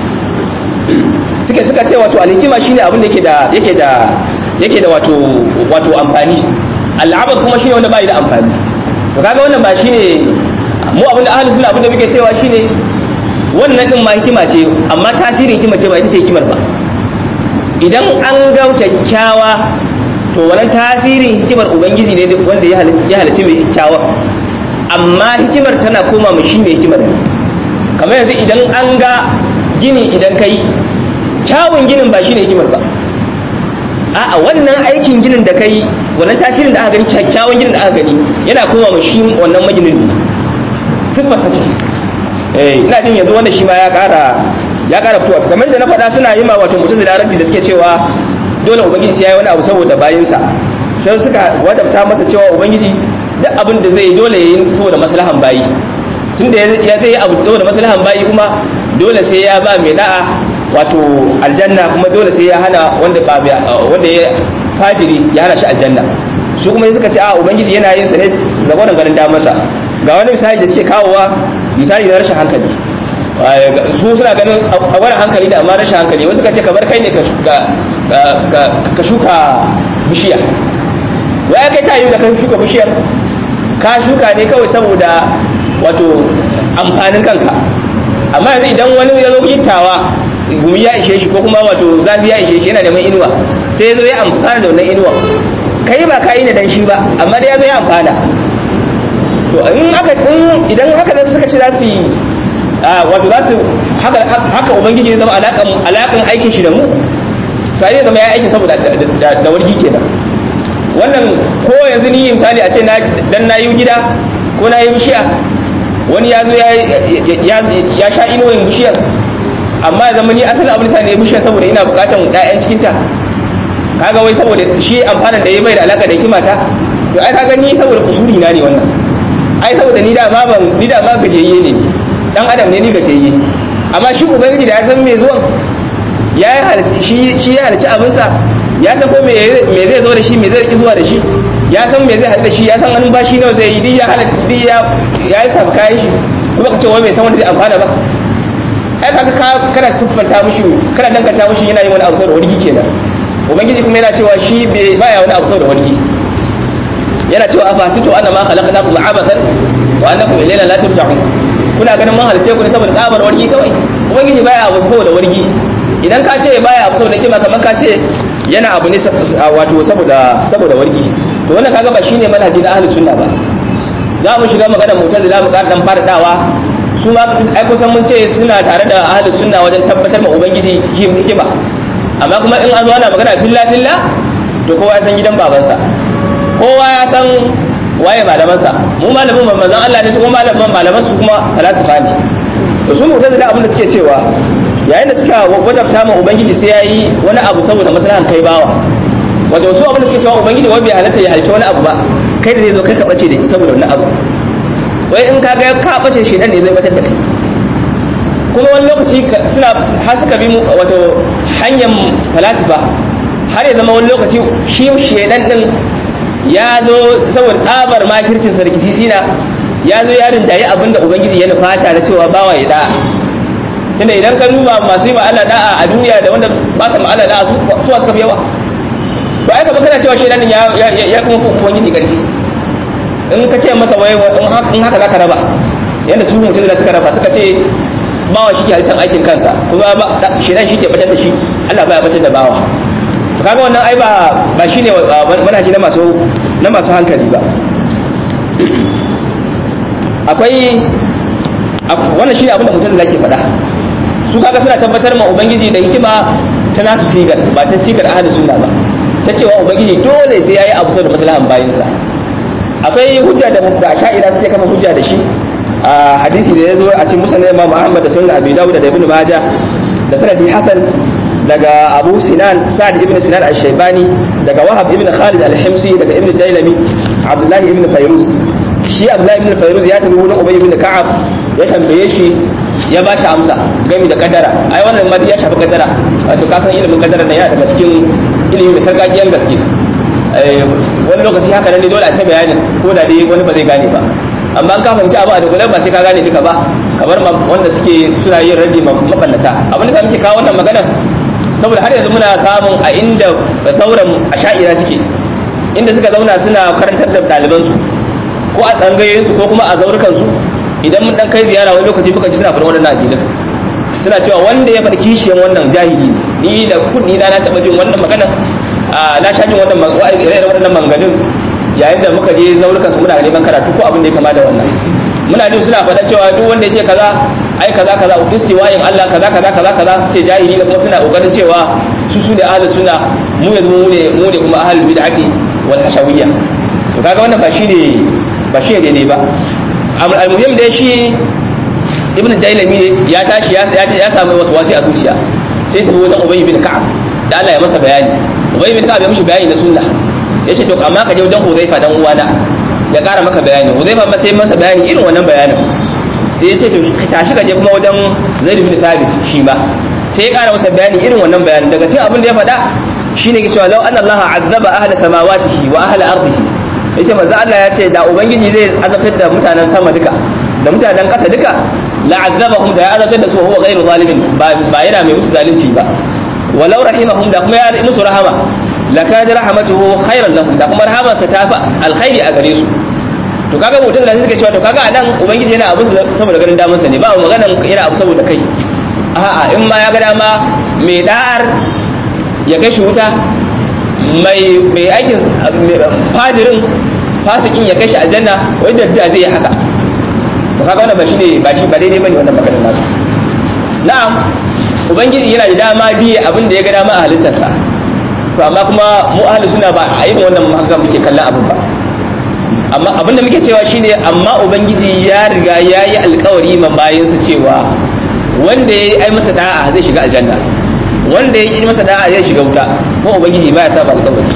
suke suka ce wato alhikima shine abin da yake da yake da yake da wato wato amfani al'abad kuma shine wanda bai da amfani to kaga wannan ba shine mu abin da ahlus sunna abin da muke cewa shine wannan din ma hikima ce amma tasirin hikima ce ba ita ce hikimar ba idan an ga kyakkyawa to wannan tasirin hikimar ubangiji ne wanda ya halicci mai kyakkyawa amma hikimar tana koma mu shi mai hikimar kamar yanzu idan an ga gini idan kai kyawun ginin ba shine hikimar ba a'a wannan aikin ginin da kai wannan tasirin da aka gani kyakkyawan ginin da aka gani yana koma mu shi wannan maginin ne siffar ta ce eh ina jin yanzu wanda shi ma ya kara ya kara fitowa kamar da na faɗa suna yi ma wato mutum da rabbi da suke cewa dole ubangiji sai yayi wani abu saboda bayinsa sai suka wajabta masa cewa ubangiji duk abin da zai dole yayi saboda maslahan bayi tunda ya zai yi abu saboda maslahan bayi kuma dole sai ya ba mai da'a wato aljanna kuma dole sai ya hana wanda ba wanda ya fajiri ya hana shi aljanna su kuma suka ce a ubangiji yana yin sa ne da gwanin ganin damarsa ga wani misali da suke kawowa misali na rashin hankali su suna ganin a wani hankali da amma rashin hankali wasu ka ce kamar kai ne ka shuka bishiya wa ya kai ta yi da ka shuka bishiyar ka shuka ne kawai saboda wato amfanin kanka amma yanzu idan wani ya zo gittawa gumi ya ishe shi ko kuma wato zafi ya ishe shi yana neman inuwa sai ya zo ya amfana da wannan inuwa kai ba ka yi ne dan shi ba amma dai ya zo ya amfana to in aka in idan haka da suka ci za su yi wato za su haka haka ubangiji ya zama alakan alakan aikin shi da mu to ai zama ya aikin saboda da wargi kenan wannan ko yanzu ni misali a ce na dan na yi gida ko na yi bishiya wani ya zo ya sha inuwan bishiyar amma zama ni asalin abin sa ne bishiyar saboda ina bukatan ɗayan cikinta kaga wai saboda shi amfanin da ya bai da alaka da hikimata to ai kaga ni saboda kusuri na ne wannan ai saboda ni da ma ban ni da ma gajiyayye ne dan adam ne ni gajiyayye amma shi ubangiji da ya san me zuwan ya yi shi shi ya halicci abinsa ya san ko me zai zo da shi me zai riki zuwa da shi ya san me zai haɗu da shi ya san hannun bashi nawa zai yi duk ya hana duk ya ya yi samu kayan shi kuma ka ce wai bai san wanda zai amfana ba ai kaga ka kana siffanta mushi kana danganta mushi yana yin wani abu saboda wani kenan ubangiji kuma yana cewa shi baya wani abu saboda wani yana cewa afasitu anna ma khalaqnakum abathan wa annakum ilayna la turja'un kuna ganin mun halice ku ne saboda tsabar wargi kawai ubangiji baya abu saboda wargi idan ka ce baya abu saboda kima kamar ka ce yana abu ne wato saboda saboda wargi to wannan kaga ba shine manhaji na ahlus sunna ba za mu shiga magana mu'tazila mu ƙara dan faradawa su ma ai kusan mun ce suna tare da ahlus sunna wajen tabbatar ma ubangiji hikima amma kuma in an zo ana magana filla filla to kowa ya san gidan babansa kowa ya san waye malamansa mu malamin manzon Allah ne su kuma malaman malaman su kuma falasifa ne to su mu'tazila abin da suke cewa yayin da suka wajabta ma ubangiji sai yayi wani abu saboda maslahan kai bawa wato su abin da suke cewa ubangiji wai bai halatta ya halitta wani abu ba kai da zai zo kai ka bace da saboda wani abu wai in ka ga ka bace shi dan ne zai batar da kai kuma wani lokaci suna har suka bi wato hanyar falasifa har ya zama wani lokaci shi shedan din ya zo saboda tsabar makircin sarki sina ya zo ya rinjayi abin da ubangiji ya nufata na cewa bawa ya da'a tunda idan ka duba masu yi ma Allah da'a a duniya da wanda ba su ma Allah da'a su suka fi yawa to ai gaba kana cewa shedan din ya ya kuma ubangiji karfi in ka ce masa wai in haka zaka raba yanda su mutum da suka raba suka ce bawa shi ke halittar aikin kansa kuma shedan shi ke batar da shi Allah baya batar da bawa kaga wannan ai ba ba shine manhaji na masu na masu hankali ba akwai wannan shine abin da mutum zake faɗa su kaga suna tabbatar ma ubangiji da hikima ta nasu sigar ba ta sigar ahlus sunna ba ta cewa ubangiji dole sai yayi abu saboda maslahan bayinsa akwai hujja da da sha'ira suke kafa hujja da shi a hadisi da yazo a cikin musnad Imam Ahmad da sunan Abi Dawud da Ibn Majah da sanadi Hasan daga Abu Sinan Sa'd ibn Sinan al-Shaybani daga Wahab ibn Khalid al-Himsi daga Ibn Dailami Abdullah ibn Fayruz shi Abdullah ibn Fayruz ya tabi wurin Ubay ibn Ka'ab ya tambaye shi ya ba shi amsa gami da kaddara ai wannan ma ya shafi kaddara wato ka san ilimin kaddara ne yana daga cikin ilimin da sarkakiyan gaske wani lokaci haka nan ne dole a ta bayani ko da dai wani ba zai gane ba amma an ka fahimci abu a dogale ba sai ka gane duka ba kamar wanda suke suna yin radi mabannata abin da muke kawo wannan magana saboda har yanzu muna samun a inda sauran asha'ira suke inda suka zauna suna karantar da ɗalibansu ko a tsangayoyinsu ko kuma a zaurukansu idan mun dan kai ziyara wani lokaci muka ji suna faɗin wannan addinin suna cewa wanda ya faɗi kishiyan wannan jahili ni da kunni na na taɓa jin wannan magana na sha jin wannan irin wannan manganin yayin da muka je zaurukan su muna neman karatu ko abin da ya kama da wannan muna jin suna faɗa cewa duk wanda ya ce kaza ai kaza kaza istiwayin Allah kaza kaza kaza kaza su ce jahili da kuma suna kokarin cewa su su da ahlus sunna mu yanzu mu ne mu ne kuma ahlul bid'ati wal hashawiyya to kaga wannan ba shine ba shine daidai ba almuhim dai shi ibn dailami ya tashi ya samu wasu wasi a zuciya sai tafi wajen ubay bin ka'ab da Allah ya masa bayani ubay bin ka'ab ya mishi bayani na sunna yace to amma ka je wajen huzaifa dan uwana ya ƙara maka bayani huzaifa ma sai masa bayani irin wannan bayanin sai ya ce to ka tashi ka je kuma wajen zaid bin thabit shi ma sai ya ƙara masa bayani irin wannan bayanin daga cikin abin da ya faɗa shine ke cewa law anna Allah azaba ahla samawatihi wa ahla ardihi yace manzo Allah ya ce da ubangiji zai azabtar da mutanen sama duka da mutanen ƙasa duka la'azzabahum da ya azabtar da su huwa ghairu zalimin ba yana mai musu zalunci ba walau rahimahum da kuma ya musu rahama lakad rahmatuhu khairan lahum da kuma rahamarsa ta fa alkhairi a gare su to kaga mutum da suka cewa to kaga anan ubangiji yana abu saboda ganin damar sa ne ba maganan yana abu saboda kai a'a in ma ya ga dama mai da'ar ya kai shi wuta mai mai aikin fajirin fasikin ya kai shi aljanna wanda da zai yi haka to kaga wannan ba shi ne ba shi ba daidai bane wannan magana nasu na'am ubangiji yana da dama biye abin da ya ga dama a halittarsa to amma kuma mu ahli suna ba a yin wannan haka muke kallon abin ba amma abin da muke cewa shine amma ubangiji ya riga ya yi alkawari ma bayansa cewa wanda ya yi masa da'a zai shiga aljanna wanda ya yi masa da'a zai shiga wuta ko ubangiji baya saba alkawari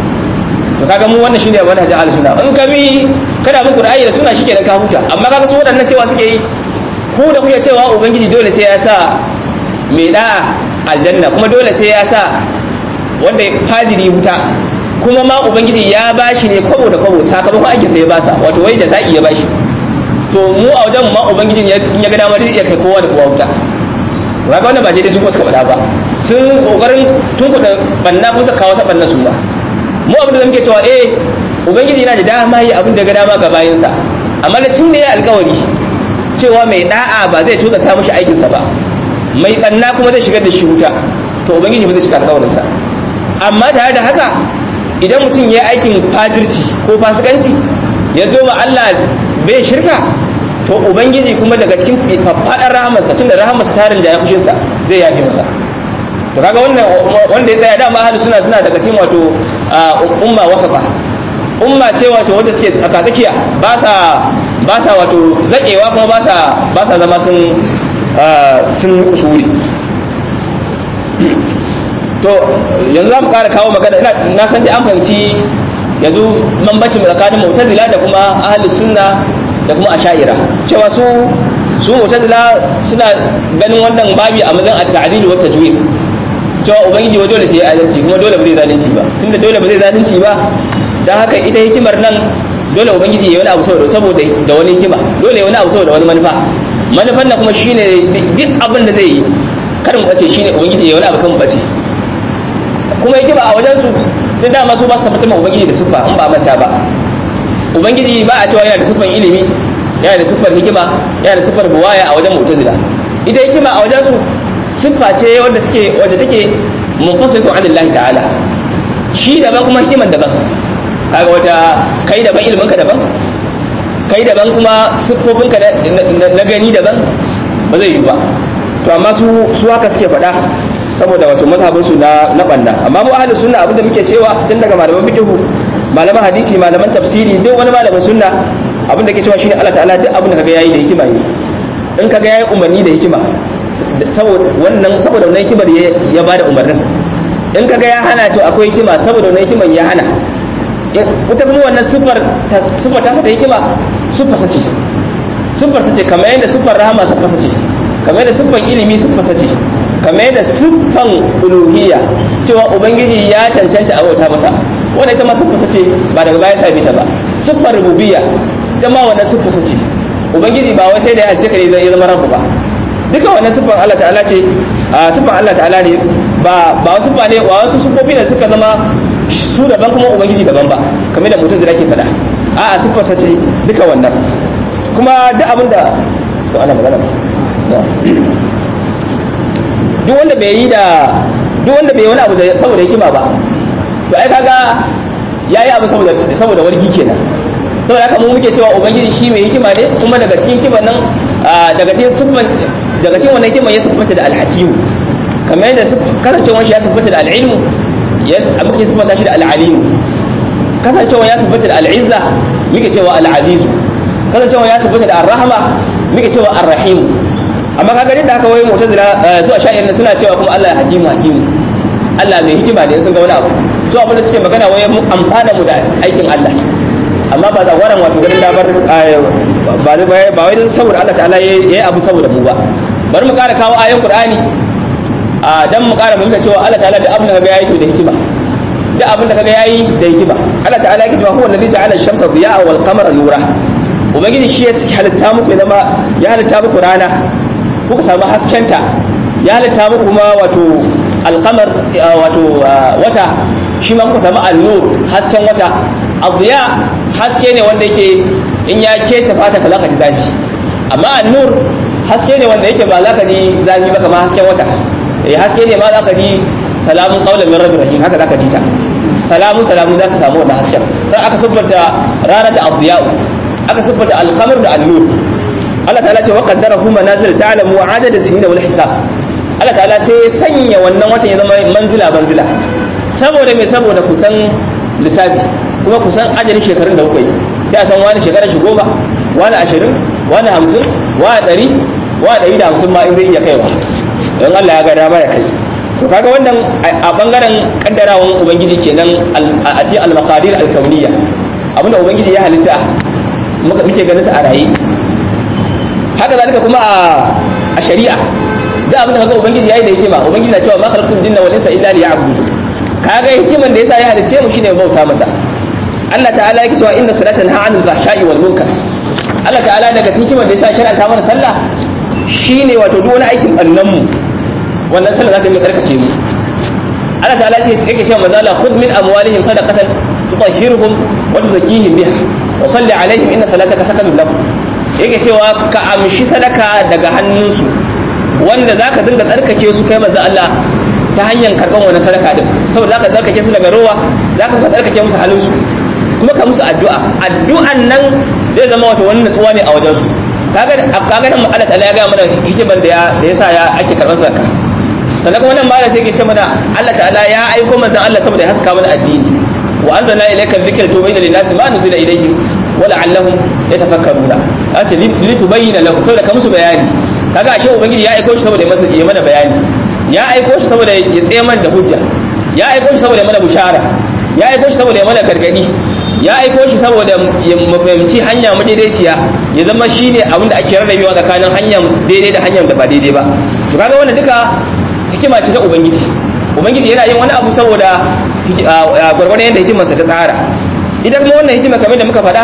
to kaga mu wannan shine manhajin ahli sunna in ka bi kada mu qur'ani da suna shike da ka huta amma kaga su waɗannan cewa suke yi ku da kuke cewa ubangiji dole sai ya sa mai da'a aljanna kuma dole sai ya sa wanda fajiri wuta kuma ma ubangiji ya bashi ne kwabo da kwabo sakamakon aikin sa ya basa wato wai da za'i ya bashi to mu a wajen ma ubangiji in ya ga damar zai iya kai kowa da kowa wuta kaga wannan ba daidai su ko suka faɗa ba sun kokarin tun kuɗa banna ko suka kawo ta banna su ba mu abin da muke cewa eh ubangiji yana da dama yi abin da ga dama ga bayinsa amma da cin da ya alkawari cewa mai da'a ba zai tuka ta mishi aikinsa ba mai banna kuma zai shigar da shi wuta to ubangiji ba zai cika alkawarinsa amma tare da haka idan mutum ya yi aikin fajirci ko fasikanci ya zo ma Allah bai shirka to ubangiji kuma daga cikin faɗar rahamarsa tunda rahamarsa tarin da ya fushinsa zai yafe masa to kaga wannan wanda ya tsaya dama ahli suna suna daga cikin wato umma wasafa umma ce wato wanda suke tsaka tsakiya ba sa ba sa wato zakewa kuma ba sa ba sa zama sun sun usuri to yanzu za mu ƙara kawo magana na san dai an fahimci yanzu bambancin tsakanin mu'tazila da kuma ahlus sunna da kuma asha'ira cewa su su mu'tazila suna ganin wannan babi a mazan at-ta'dil wa tajwid cewa ubangiji wa dole sai ya adalci kuma dole ba zai zalunci ba tunda dole ba zai zalunci ba dan haka ita hikimar nan dole ubangiji ya wani abu saboda saboda da wani hikima dole ya wani abu saboda wani manufa manufan nan kuma shine duk abin da zai yi karin bace shine ubangiji ya wani abu kan bace kuma hikima a wajen su tun dama su ba su tabbatar ma ubangiji da siffa in ba manta ba ubangiji ba a cewa yana da siffan ilimi yana da siffar hikima yana da siffar buwaya a wajen mu'tazila ita hikima a wajen su siffa ce wanda suke wanda take munfasilu an Allah ta'ala shi daban kuma hikiman daban kaga wata kai daban ilimin ka daban kai daban kuma siffofin ka na gani daban ba zai yi ba to amma su su haka suke faɗa saboda wato mazhabin su na na banna amma mu ahlus sunna abinda muke cewa tun daga malaman fiqh malaman hadisi malaman tafsiri duk wani malamin sunna abinda ke cewa shine Allah ta'ala duk abinda kaga yayi da hikima ne in kaga yayi umarni da hikima saboda wannan saboda wannan hikimar ya bada umarnin in kaga ya hana to akwai hikima saboda wannan hikimar ya hana ita kuma wannan sifar sifar ta da hikima sifar sace sifar sace kamar yadda sifar rahama sifar sace kamar yadda sifar ilimi sifar sace kamar yadda siffan uluhiyya cewa ubangiji ya cancanta a bauta masa wanda ita ma siffar sace ba daga baya sami ta ba siffar rububiyya ita ma wannan siffar sace ubangiji ba wai sai da ya hajje ka ne zai zama rabu ba duka wannan siffar Allah ta'ala ce a siffar Allah ta'ala ne ba ba wasu siffa ne wa wasu siffofi ne suka zama su daban kuma ubangiji daban ba kamar da mutum zai ke faɗa a'a siffar sace duka wannan kuma duk abin da suka ana magana duk wanda bai yi da duk wanda bai wani abu da saboda hikima ba to ai kaga yayi abu saboda saboda wargi kenan saboda haka mu muke cewa ubangiji shi mai hikima ne kuma daga cikin hikiman nan daga cikin siffan daga cikin wannan hikiman ya siffanta da alhakimu kamar yadda kasancewar shi ya siffanta da al'ilmu ya muke siffanta shi da al'alimu kasancewar ya siffanta da al'izza muke cewa al'azizu kasancewar ya siffanta da ar-rahma muke cewa ar-rahimu amma kaga da haka wai mu'tazila zuwa sha'ir suna cewa kuma Allah hakimu hakimu Allah mai hikima ne sun ga wani abu su abin da suke magana wai mu amfana mu da aikin Allah amma ba zawaran wato ganin damar ba ba wai saboda Allah ta'ala yayi abu saboda mu ba bari mu ƙara kawo ayoyin Qur'ani a dan mu ƙara fahimta cewa Allah ta'ala da abin da ga yayi to da hikima da abin da kaga yayi da hikima Allah ta'ala yake cewa huwa allazi ja'ala ash-shamsa diya'a wal qamara nura ubangiji shi ya halitta muku ya zama ya halitta muku rana kuka samu haskenta ya halitta muku kuma wato alqamar wato wata shi ma kuka samu an-nur hasken wata adiya haske ne wanda yake in ya keta fata ka zaka ji zafi amma an-nur haske ne wanda yake ba za ka ji zafi ba kamar hasken wata eh haske ne ma za ka ji salamun qaulan min rabbir rahim haka za ka ji ta salamun salamun za ka samu wannan hasken sai aka siffanta rana da adiya'u aka siffanta al-qamar da an-nur Allah ta'ala ce wa qaddarahu manazil ta'lamu adada sinina wal hisab Allah ta'ala sai ya sanya wannan watan ya zama manzila manzila saboda me saboda kusan lissafi kuma kusan ajalin shekarun da kuka yi sai a san wani shekarar shi goma wani ashirin wani hamsin wani ɗari wani ɗari da hamsin ma in zai iya kaiwa don Allah ya ga dama ya kai to kaga wannan a bangaren kaddarawan ubangiji kenan a cikin al-maqadir al-kauniyya abinda ubangiji ya halitta muke ganin sa a raye haka zalika kuma a shari'a da abinda kaga ubangiji yayi da hikima ubangiji na cewa ma khalaqtul jinna wal insa illa liya'budu kaga hikiman da yasa ya halice mu shine bauta masa Allah ta'ala yake cewa inna salata tanha 'anil fahsha'i wal munkar Allah ta'ala daga cikin hikiman da yasa shar'anta mana sallah shine wato duk wani aikin bannan mu wannan sallah zaka yi karkace mu Allah ta'ala yake cewa mazala khudh min amwalihim sadaqatan tutahhiruhum wa tuzakkihim biha wa salli alaihim inna salataka sakanun lahum yake cewa ka amshi sadaka daga hannunsu wanda zaka dinga tsarkake su kai manzo Allah ta hanyar karban wannan sadaka din saboda zaka tsarkake su daga rowa zaka ka tsarkake musu halinsu kuma ka musu addu'a addu'an nan zai zama wata wani nutsuwa ne a wajen su kaga kaga nan Allah ta'ala ya ga mana hikiman da ya da yasa ya ake karban zakka sannan kuma nan malam sai ke ce mana Allah ta'ala ya aiko manzon Allah saboda ya haska mana addini wa anzalna ilayka dhikra tubayyana lin-nasi ma nuzila ilayhim wa la'allahum yatafakkaruna ata litubayyana lahum saboda ka musu bayani kaga ashe ubangiji ya aiko shi saboda ya masa ya mana bayani ya aiko shi saboda ya tsaye mana da hujja ya aiko shi saboda ya mana bushara ya aiko shi saboda ya mana gargadi ya aiko shi saboda ya fahimci hanya madaidaiciya ya zama shine abin da ake rarrabewa tsakanin hanyar daidai da hanyar da ba daidai ba to kaga wannan duka hikima ce ta ubangiji ubangiji yana yin wani abu saboda gwargwadon yadda hikimarsa ta tsara idan kuma wannan hikima kamar da muka faɗa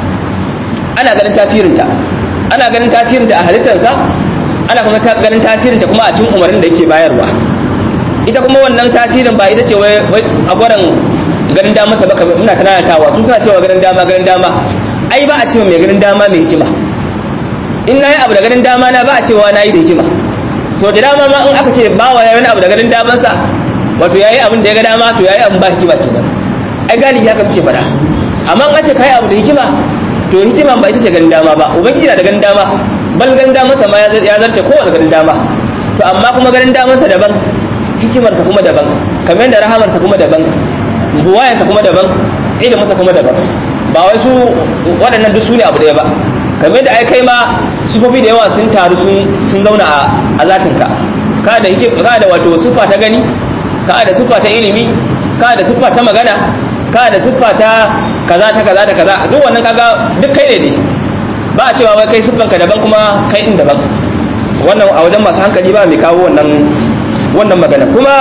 ana ganin tasirinta ana ganin tasirinta a halittarsa ana kuma ganin tasirinta kuma a cikin umarnin da yake bayarwa ita kuma wannan tasirin ba ita ce wai a gwaran ganin dama sa baka ina tanatawa su suna cewa ganin dama ganin dama ai ba a cewa mai ganin dama mai hikima in nayi abu da ganin dama na ba a cewa nayi da hikima so da dama ma in aka ce ba wa wani abu da ganin daman sa wato yayi abin da ya ga dama to yayi abin ba hikima kenan ai galibi haka muke faɗa amma in ce kai abu da hikima to hikima ba ita ce ganin dama ba ubangiji na da ganin dama bal ganin daman sa ma ya zarce kowane ganin dama to amma kuma ganin daman sa daban hikimar sa kuma daban kamar yadda rahamar sa kuma daban buwayen sa kuma daban ilimin sa kuma daban ba wai su waɗannan duk su ne abu ɗaya ba kamar yadda ai kai ma sifofi da yawa sun taru sun zauna a zatin ka ka da ka da wato siffa ta gani ka da siffa ta ilimi ka da siffa ta magana ka da siffa ta kaza ta kaza ta kaza duk wannan kaga duk kai ne ne ba a cewa wai kai siffanka daban kuma kai din daban wannan a wajen masu hankali ba mai kawo wannan wannan magana kuma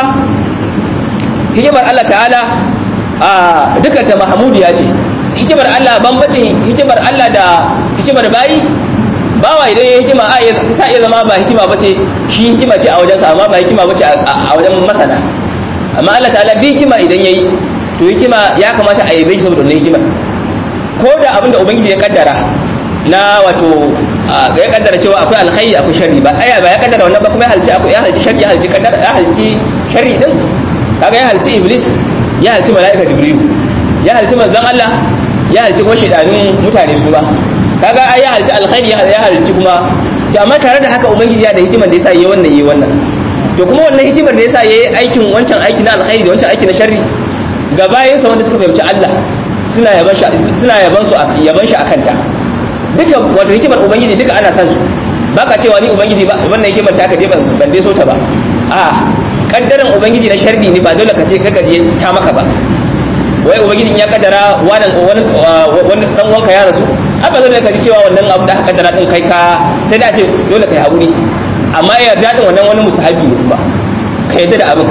hikimar Allah ta'ala a dukkan ta mahmudiya ce hikimar Allah bambancin hikimar Allah da hikimar bayi bawa idan ya hikima a ta iya zama ba hikima bace shi hikima ce a wajen sa amma ba hikima bace a wajen masana amma Allah ta'ala bi hikima idan yayi to hikima ya kamata a yabe shi saboda wannan hikimar ko da abinda ubangiji ya kaddara na wato ya kaddara cewa akwai alkhairi akwai sharri ba aya ba ya kaddara wannan ba kuma ya halci akwai ya halci sharri ya halci kaddara ya halci sharri din kaga ya halci iblis ya halci malaika jibril ya halci manzon Allah ya halci kuma shedanun mutane su ba kaga ai ya halci alkhairi ya halci kuma to amma tare da haka ubangiji ya da hikimar da yasa yayi wannan yayi wannan to kuma wannan hikimar da yasa yayi aikin wancan aiki na alkhairi da wancan aiki na sharri ga bayansa wanda suka fahimci Allah suna yaban shi suna yaban su yaban shi akan ta duka wato hikimar ubangiji duka ana san su ba ka cewa ni ubangiji ba wannan hikimar ta ka je ban dai so ta ba a kaddaran ubangiji na sharri ne ba dole ka ce kaka je ta maka ba wai ubangiji ya kaddara wannan wani wani dan wanka ya rasu a ba dole ka ji cewa wannan abu da aka kaddara din kai ka sai da ce dole kai haƙuri amma ya yarda din wannan wani musahabi ne kuma ka yarda da abin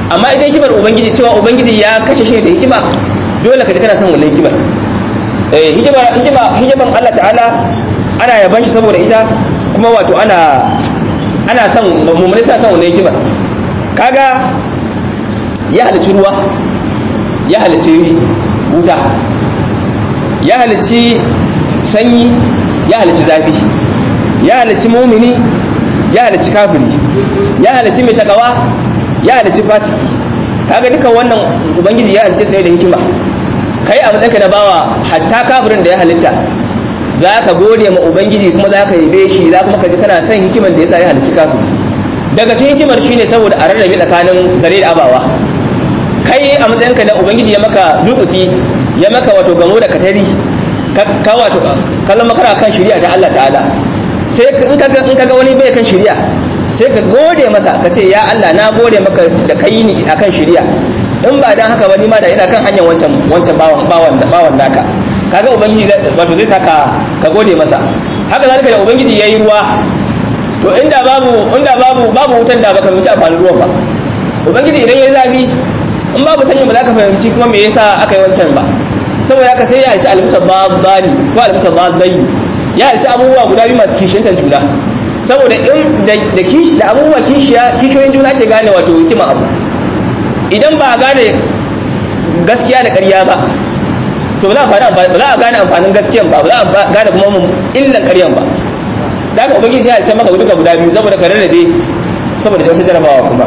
amma idan hikimar ubangiji cewa ubangiji ya kashe shi da hikima dole ka ji kana son wannan hikimar eh hikimar hikima hikiman Allah ta'ala ana yaban shi saboda ita kuma wato ana ana son mummune sa son wannan hikimar kaga ya halici ruwa ya halici wuta ya halici sanyi ya halici zafi ya halici mumini ya halici kafiri ya halici mai takawa ya halici fasiki kaga dukan wannan ubangiji ya halice sai da hikima kai a matsayinka na bawa hatta kafirin da ya halitta za ka gode ma ubangiji kuma za ka yabe shi za kuma ka ji kana son hikimar da ya sa ya halici kafiri daga cikin hikimar shine saboda a rarrabe tsakanin zare da abawa kai a matsayinka da ubangiji ya maka lutufi ya maka wato gamo da katari ka wato kallon makara kan shari'a ta Allah ta'ala sai in kaga in kaga wani bai kan shari'a sai ka gode masa ka ce ya Allah na gode maka da kai ni akan shari'a in ba dan haka ba ni ma da ina kan hanyar wancan wancan bawan bawan bawan naka kaga ubangiji wato zai saka ka gode masa haka zalika da ubangiji yayi ruwa to inda babu inda babu babu wutan da baka mutu amfanin ruwan ba ubangiji idan yayi zafi in babu sanyi ba za ka fahimci kuma me yasa aka yi wancan ba saboda haka sai ya halci almutababbani ko almutababbaini ya halci abubuwa guda biyu masu kishiyantar juna saboda in da kishi da abubuwa kishiya kishiyoyin juna ke gane wato hikima abu idan ba a gane gaskiya da ƙarya ba to ba za a gane amfanin gaskiyan ba ba za a gane kuma illan ƙaryan ba da haka ubangiji ya halci maka duka guda biyu saboda ka rarrabe saboda wata jarabawa kuma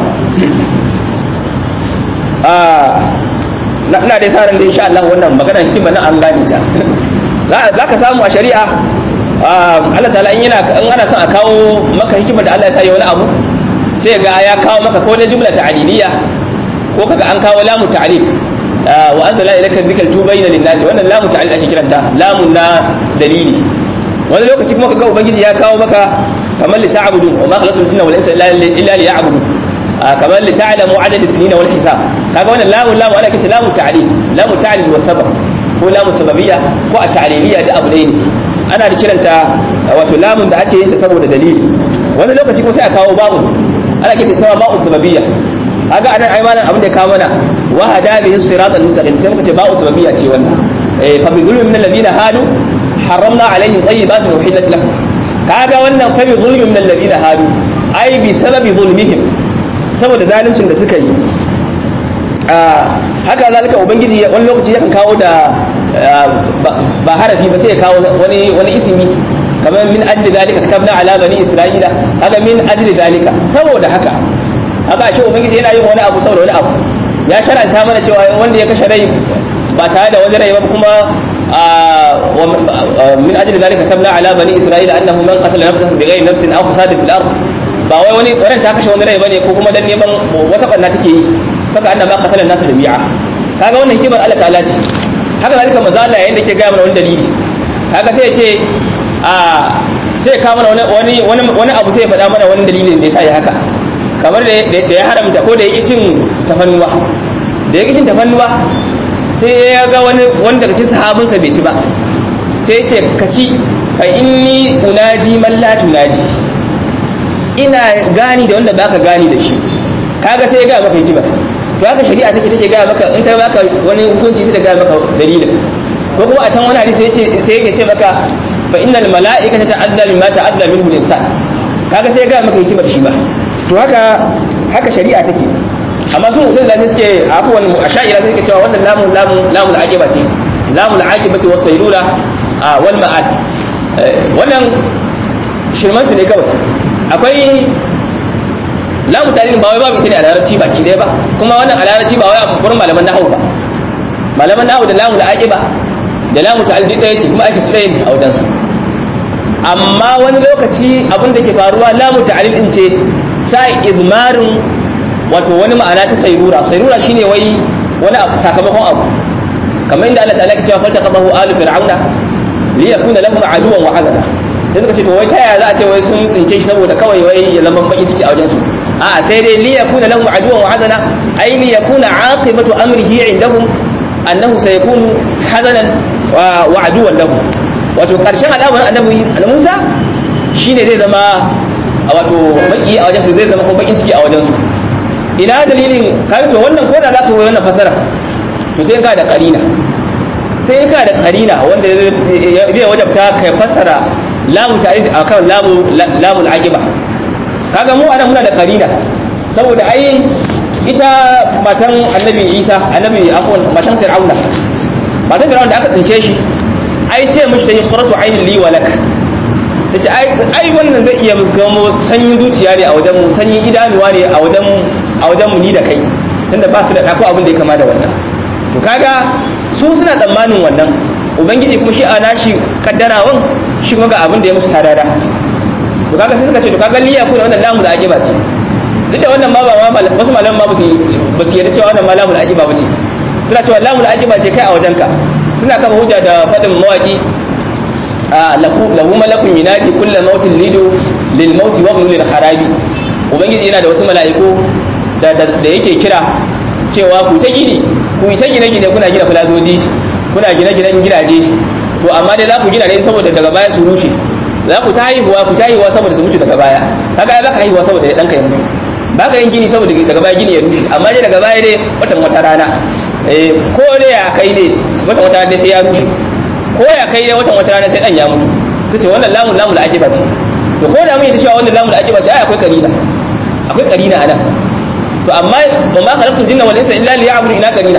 ina dai sa ran da insha Allah wannan magana hikima na an gane ta za ka samu a shari'a Allah ta'ala in yana in ana son a kawo maka hikima da Allah ya sa ya wani abu sai ga ya kawo maka ko na jumla ta'aliliya ko kaga an kawo lamu ta'lil wa anzala ilayka dhikra tubayna lin-nas wannan lamu ta'lil ake kiranta lamun na dalili wani lokaci kuma kaga ubangiji ya kawo maka kamar li ta'budu wa ma khalaqtul jinna wal insa illa liya'budu kamar li ta'lamu adad as-sinina wal hisab kaga wannan lamun lamu ana kita lamu ta'lil lamu ta'lil wa sabab ko lamu sababiyya ko at-ta'liliyya da abu ne ana da kiranta wato lamun da ake yin ta saboda dalili wani lokaci kuma sai a kawo ba'u ana kita ta ba'u sababiyya kaga anan ai malam abin da ya kawo mana wa hada bihi siratal mustaqim sai muka ce ba'u sababiyya ce wannan eh fa bi dhulmin min alladhina hadu harramna alaihim tayyibatin uhillat lahum kaga wannan fa bi dhulmin min alladhina hadu ai bi sababi zulmihim saboda zaluncin da suka yi haka zalika ubangiji wani lokaci yakan kawo da ba harafi ba sai ya kawo wani wani ismi kamar min ajli dalika katabna ala bani isra'ila haka min ajli dalika saboda haka haka shi ubangiji yana yin wani abu saboda wani abu ya sharanta mana cewa wanda ya kashe rai ba tare da wani rai ba kuma min ajli dalika katabna ala bani isra'ila annahu man qatala nafsan bighayri nafsin aw fasadin fil ard ba wai wani wannan ta kashe wani rai bane ko kuma dan neman wata barna take yi kaga annan ma qatalan nasu jami'a kaga wannan hikimar Allah ta'ala ce haka zalika manzo Allah yayin da ke ga mana wani dalili kaga sai ya ce a sai ka mana wani wani wani abu sai ya faɗa mana wani dalilin da yasa ya haka kamar da ya haramta ko da ya cin tafannuwa da ya cin tafannuwa sai ya ga wani wani daga cikin sahabinsa bai ci ba sai ya ce ka ci fa inni unaji man la tunaji ina gani da wanda baka gani da shi kaga sai ya ga maka hikima to haka shari'a take take ga maka in ta baka wani hukunci sai ta ga maka dalilin ko kuma a can wani hadisi sai sai yake ce maka fa innal mala'ikata ta'adda mimma ta'adda minhu al-insan kaga sai ya ga maka hikimar shi ba to haka haka shari'a take amma su mutum da suke afuwan asha'ira suke cewa wannan lamun lamun lamun aqiba ce lamun aqibati was sayrura wal ma'ad wannan shirman su ne kawai akwai lamu tarihin ba wai babu ita ne a larabci baki ɗaya ba kuma wannan a larabci ba wai a wurin malaman nahawu ba malaman nahawu da lamu da aqiba da lamu ta'al duk ɗaya ce kuma ake su ɗaya ne a wajen su amma wani lokaci abin da ke faruwa lamu ta'al din ce sa izmarin wato wani ma'ana ta sayrura sayrura shine wai wani abu sakamakon abu kamar inda Allah ta'ala ke cewa falta qabahu alu fir'auna liyakuna lahum aduwan wa azana sai suka ce to wai ta yaya za a ce wai sun tsince shi saboda kawai wai ya zama baki ciki a wajen su a sai dai li yakuna lahum aduwan wa hazana ay li yakuna aqibatu amrihi indahum annahu sayakunu hazanan wa aduwan lahum wato karshen al'amarin annabi Musa shine zai zama wato baki a wajen su zai zama kuma bakin ciki a wajen su ina dalilin kai to wannan ko da za ka yi wannan fasara to sai ka da karina sai ka da karina wanda zai wajabta kai fasara lamu ta'rif akan lamu lamul aqiba kaga mu anan muna da karina saboda ai ita matan annabi Isa annabi afwan matan Fir'auna matan Fir'auna da aka tsince shi ai ce mishi ta yi qurratu aynin li wa lak tace ai ai wannan zai iya gamo sanyin zuciya ne a wajen mu sanyin idanuwa ne a wajen a wajen mu ni da kai tunda ba su da dako abin da ya kama da wannan to kaga su suna tsammanin wannan ubangiji kuma shi a nashi kaddarawan shi kuma ga abin da ya musu tadada to kaga sai suka ce to kaga liya ko wannan lamu da aqiba ce duk da wannan ma ba ma wasu malaman ma ba su ba su yarda cewa wannan ma lamu da aqiba ba ce suna cewa lamu da aqiba ce kai a wajenka suna kafa hujja da fadin mawaki lahu malakun yunadi kulla mautin lidu lil mauti wa ibn lil harabi ubangiji yana da wasu mala'iku da da yake kira cewa ku ta gini ku ta gine gine kuna gina filazoji kuna gine ginen gidaje to amma dai za ku gina ne saboda daga baya su rushe za ku ta haihuwa ku ta haihuwa saboda su mutu daga baya kaga ba ka haihuwa saboda ya danka ya mutu ba ka yin gini saboda daga baya gini ya rushe amma dai daga baya dai watan wata rana eh ko dai ya kai ne watan wata rana sai ya rushe ko ya kai dai watan wata rana sai dan ya mutu su ce wannan lamun lamun ajiba ce to ko da mun yi cewa wannan lamun ajiba ce ai akwai karina akwai karina anan to amma ba ma khalaqtul jinna wal insa illa liya'budu ina karina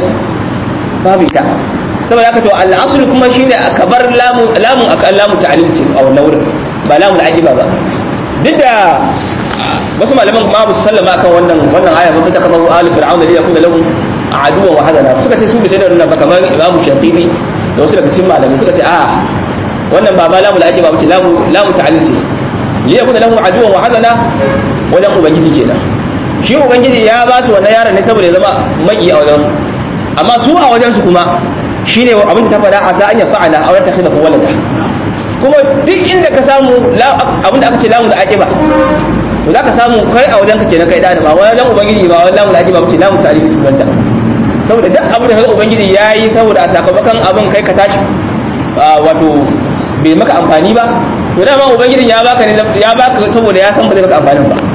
babu ita saboda haka to al-asl kuma shine akabar lamun lamun aka lamun ta'lim ce a wannan wurin ba lamun ajiba ba duk da wasu malaman ma su sallama akan wannan wannan aya ba ta kamar alu fir'aun da yakuna lahum aduwa wa hadana suka ce su bi sai da wannan ba kamar imamu shafi'i da wasu daga cikin malamai suka ce a wannan ba ma lamu da ake ba ce lamu lamu ta'alil ce li yakuna lahu aduwan wa hazana wajen ubangiji kenan shi ubangiji ya ba su wannan yaron ne saboda ya zama maki a wajen su amma su a wajen su kuma shine abin da ta faɗa a sa an ya fa'ala a wata khida walada kuma duk inda ka samu abin da aka ce lamu da ake ba to za ka samu kai a wajen ka kenan kai da ba wajen ubangiji ba wajen lamu da ake ba ce lamu ta'alil ce sunanta saboda duk abin da ubangiji ya yi saboda a sakamakon abin kai ka tashi wato bai maka amfani ba to dama ubangijin ya baka ne ya baka saboda ya san ba zai maka amfanin ba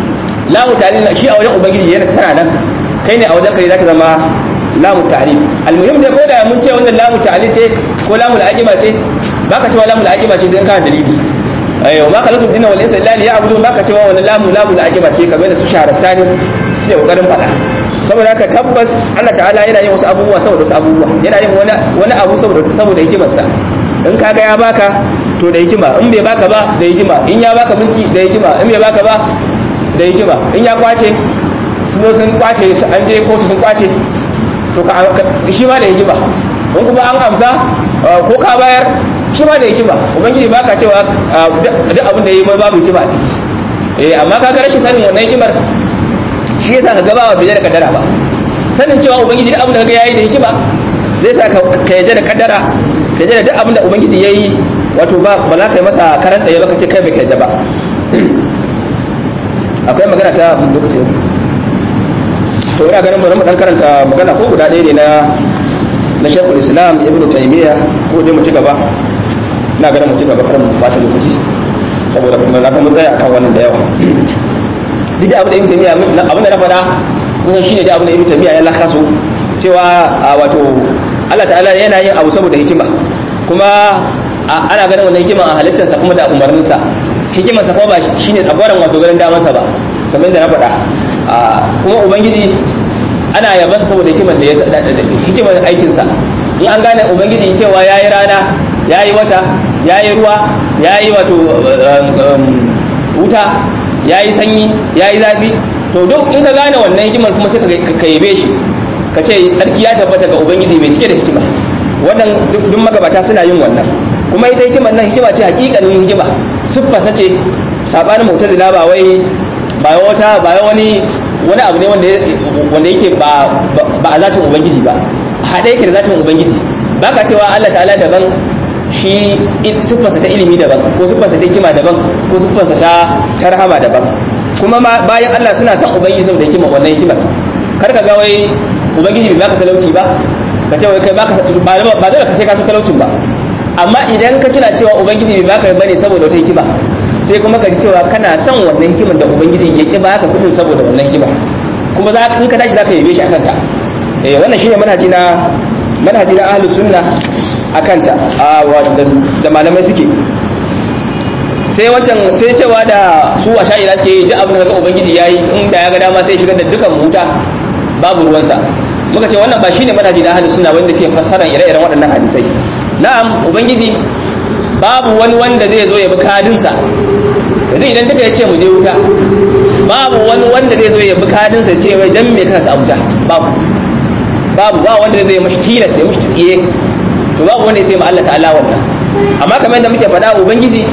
lamu ta'alil shi a wajen ubangiji yana tana nan kai ne a wajen kai zaka zama lamu ta'alil almuhim dai ko da mun ce wannan lamu ta'alil ce ko lamu al'aqiba ce baka cewa lamu al'aqiba ce sai in kana dalili ayo ma khalaqtu dinna wal insa illa liya'budun baka cewa wannan lamu lamu al'aqiba ce kamar da su shaharastani suke kokarin faɗa saboda haka tabbas Allah ta'ala yana yin wasu abubuwa saboda wasu abubuwa yana yin wani wani abu saboda saboda hikimarsa in kaga ya baka to da hikima in bai baka ba da hikima in ya baka mulki da hikima in bai baka ba da hikima in ya kwace sun sun kwace an je kotu sun kwace to ka shi ma da hikima in kuma an amsa ko ka bayar shi ma da hikima ubangiji baka cewa duk abin da yayi mai babu hikima a ciki eh amma kaga rashin sanin wannan hikimar shi yasa ka gaba wa bai da kaddara ba sanin cewa ubangiji duk abin da kaga yayi da hikima zai sa ka yadda da kaddara ka yadda da duk abin da ubangiji yayi wato ba ba za ka yi masa karan tsaye ba ka ce kai bai kai ba akwai magana ta lokaci to ina ganin bari mu dan karanta magana ko guda ɗaya ne na na Sheikhul Islam Ibn Taymiyyah ko dai mu ci gaba ina ganin mu ci gaba kar mu fata lokaci saboda kuma na kan tsaya akan wannan da yawa duk da abin da Ibn Taymiyyah abin da na faɗa kusan shine da abin da Ibn Taymiyyah ya lakaso cewa wato Allah ta'ala yana yin abu saboda hikima kuma ana ganin wannan hikima a halittarsa kuma da umarninsa hikimarsa kuma ba shine tsagwaron wato ganin damansa ba kamar da na faɗa kuma ubangiji ana yabansa saboda hikimar da ya hikimar aikinsa in an gane ubangiji cewa ya yi rana ya yi wata ya yi ruwa ya yi wato wuta ya yi sanyi ya yi zafi to duk in ka gane wannan hikimar kuma sai ka yabe shi ka ce tsarki ya tabbata ga ubangiji mai cike da hikima wannan duk magabata suna yin wannan kuma ita hikimar nan hikima ce hakikanin hikima siffa ta ce sabanin mu'tazila ba wai ba wata ba wani wani abu ne wanda wanda yake ba ba a zatin ubangiji ba hade yake da zatin ubangiji baka cewa Allah ta'ala daban shi siffarsa ta ilimi daban ko siffarsa ta hikima daban ko siffarsa ta tarhama daban kuma bayan Allah suna son ubangiji saboda hikima wannan hikimar kar ka ga wai ubangiji bai baka talauci ba ka ce wai kai baka ba ba dole ka sai ka san talaucin ba amma idan ka tuna cewa ubangiji bai baka bane saboda wata hikima sai kuma ka ji cewa kana son wannan hikimar da ubangiji ya ki baka kudin saboda wannan hikima kuma za in ka tashi zaka yabe shi akan ta eh wannan shine manhaji na manhaji na ahlus sunna akan ta da malamai suke sai wancan sai cewa da su a sha'ira ke yi abin da ubangiji yayi in da ya ga dama sai shigar da dukan wuta babu ruwansa muka ce wannan ba shine manhaji na ahlus sunna wanda suke fassara ire-iren waɗannan hadisai na'am ubangiji babu wani wanda zai zo ya bi kadinsa yanzu idan duka ya ce mu je wuta babu wani wanda zai zo ya bi kadinsa ce wai dan me kansa a wuta babu babu ba wanda zai mashi tilas ya mashi tsiye to babu wanda ya sai ma Allah ta'ala wannan amma kamar yadda muke faɗa ubangiji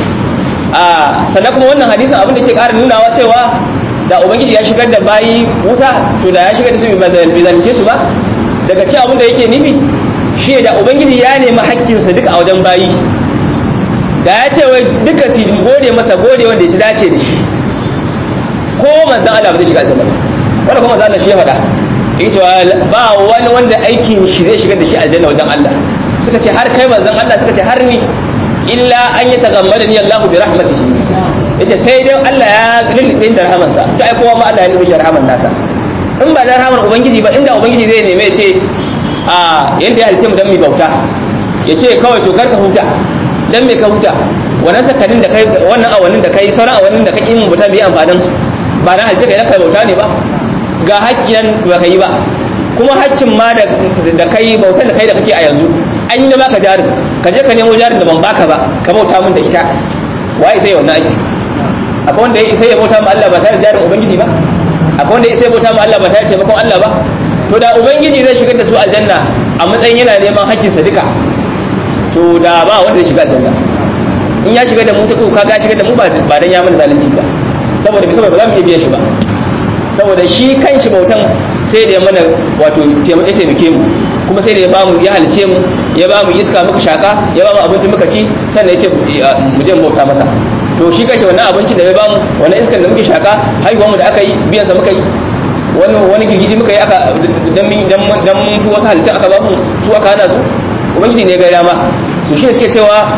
a sannan kuma wannan hadisin abin da ke ƙara nunawa cewa da ubangiji ya shigar da bayi wuta to da ya shigar da su bai zalunce su ba daga cikin abin da yake nufi shi da ubangiji ya nemi haƙƙinsa duka a wajen bayi da ya ce wai duka su gode masa gode wanda ya ci dace da shi ko manzan Allah ba zai shiga aljanna wanda kuma manzan Allah shi ya faɗa yake cewa ba wani wanda aikin shi zai shigar da shi aljanna wajen Allah suka ce har kai manzan Allah suka ce har ni illa an yi tagammada ni Allah bi rahmatihi yace sai dai Allah ya lulluɓe da rahamansa to ai kowa ma Allah ya lulluɓe rahaman nasa in ba da rahaman ubangiji ba inda ubangiji zai neme ya ce a yanda ya halice mu dan mu bauta ya ce kawai to karka huta dan me ka huta wannan sakanin da kai wannan awannin da kai sauran awannin da kai in bauta bai amfanin su ba na halice kai na kai bauta ne ba ga haƙƙin ba kai ba kuma haƙƙin ma da da kai bautar da kai da kake a yanzu an yi na baka jarin ka je ka nemo jarin da ban baka ba ka bauta min da ita waye sai wannan aiki akwai wanda ya isa ya bauta ma Allah ba tare da jarin ubangiji ba akwai wanda ya isa ya bauta ma Allah ba tare da taimakon Allah ba to da ubangiji zai shigar da su aljanna a matsayin yana neman haƙƙinsa duka to da ba wanda zai shiga aljanna in ya shiga da mu ta ko kaga shiga da mu ba dan ya mana zalunci ba saboda bi saboda ba za mu iya biyan shi ba saboda shi kanshi bautan sai da ya mana wato ya taimake mu kuma sai da ya ba mu ya halice mu ya ba mu iska muka shaka ya ba mu abinci muka ci sannan ya ce mu je mu bauta masa to shi kanshi wannan abinci da ya ba mu wannan iskan da muke shaka haihuwar mu da aka yi biyan sa muka yi wani wani girgiji muka yi aka dan dan dan fi wasu halitta aka ba mu su aka hana su ubangiji ne ga dama to shi suke cewa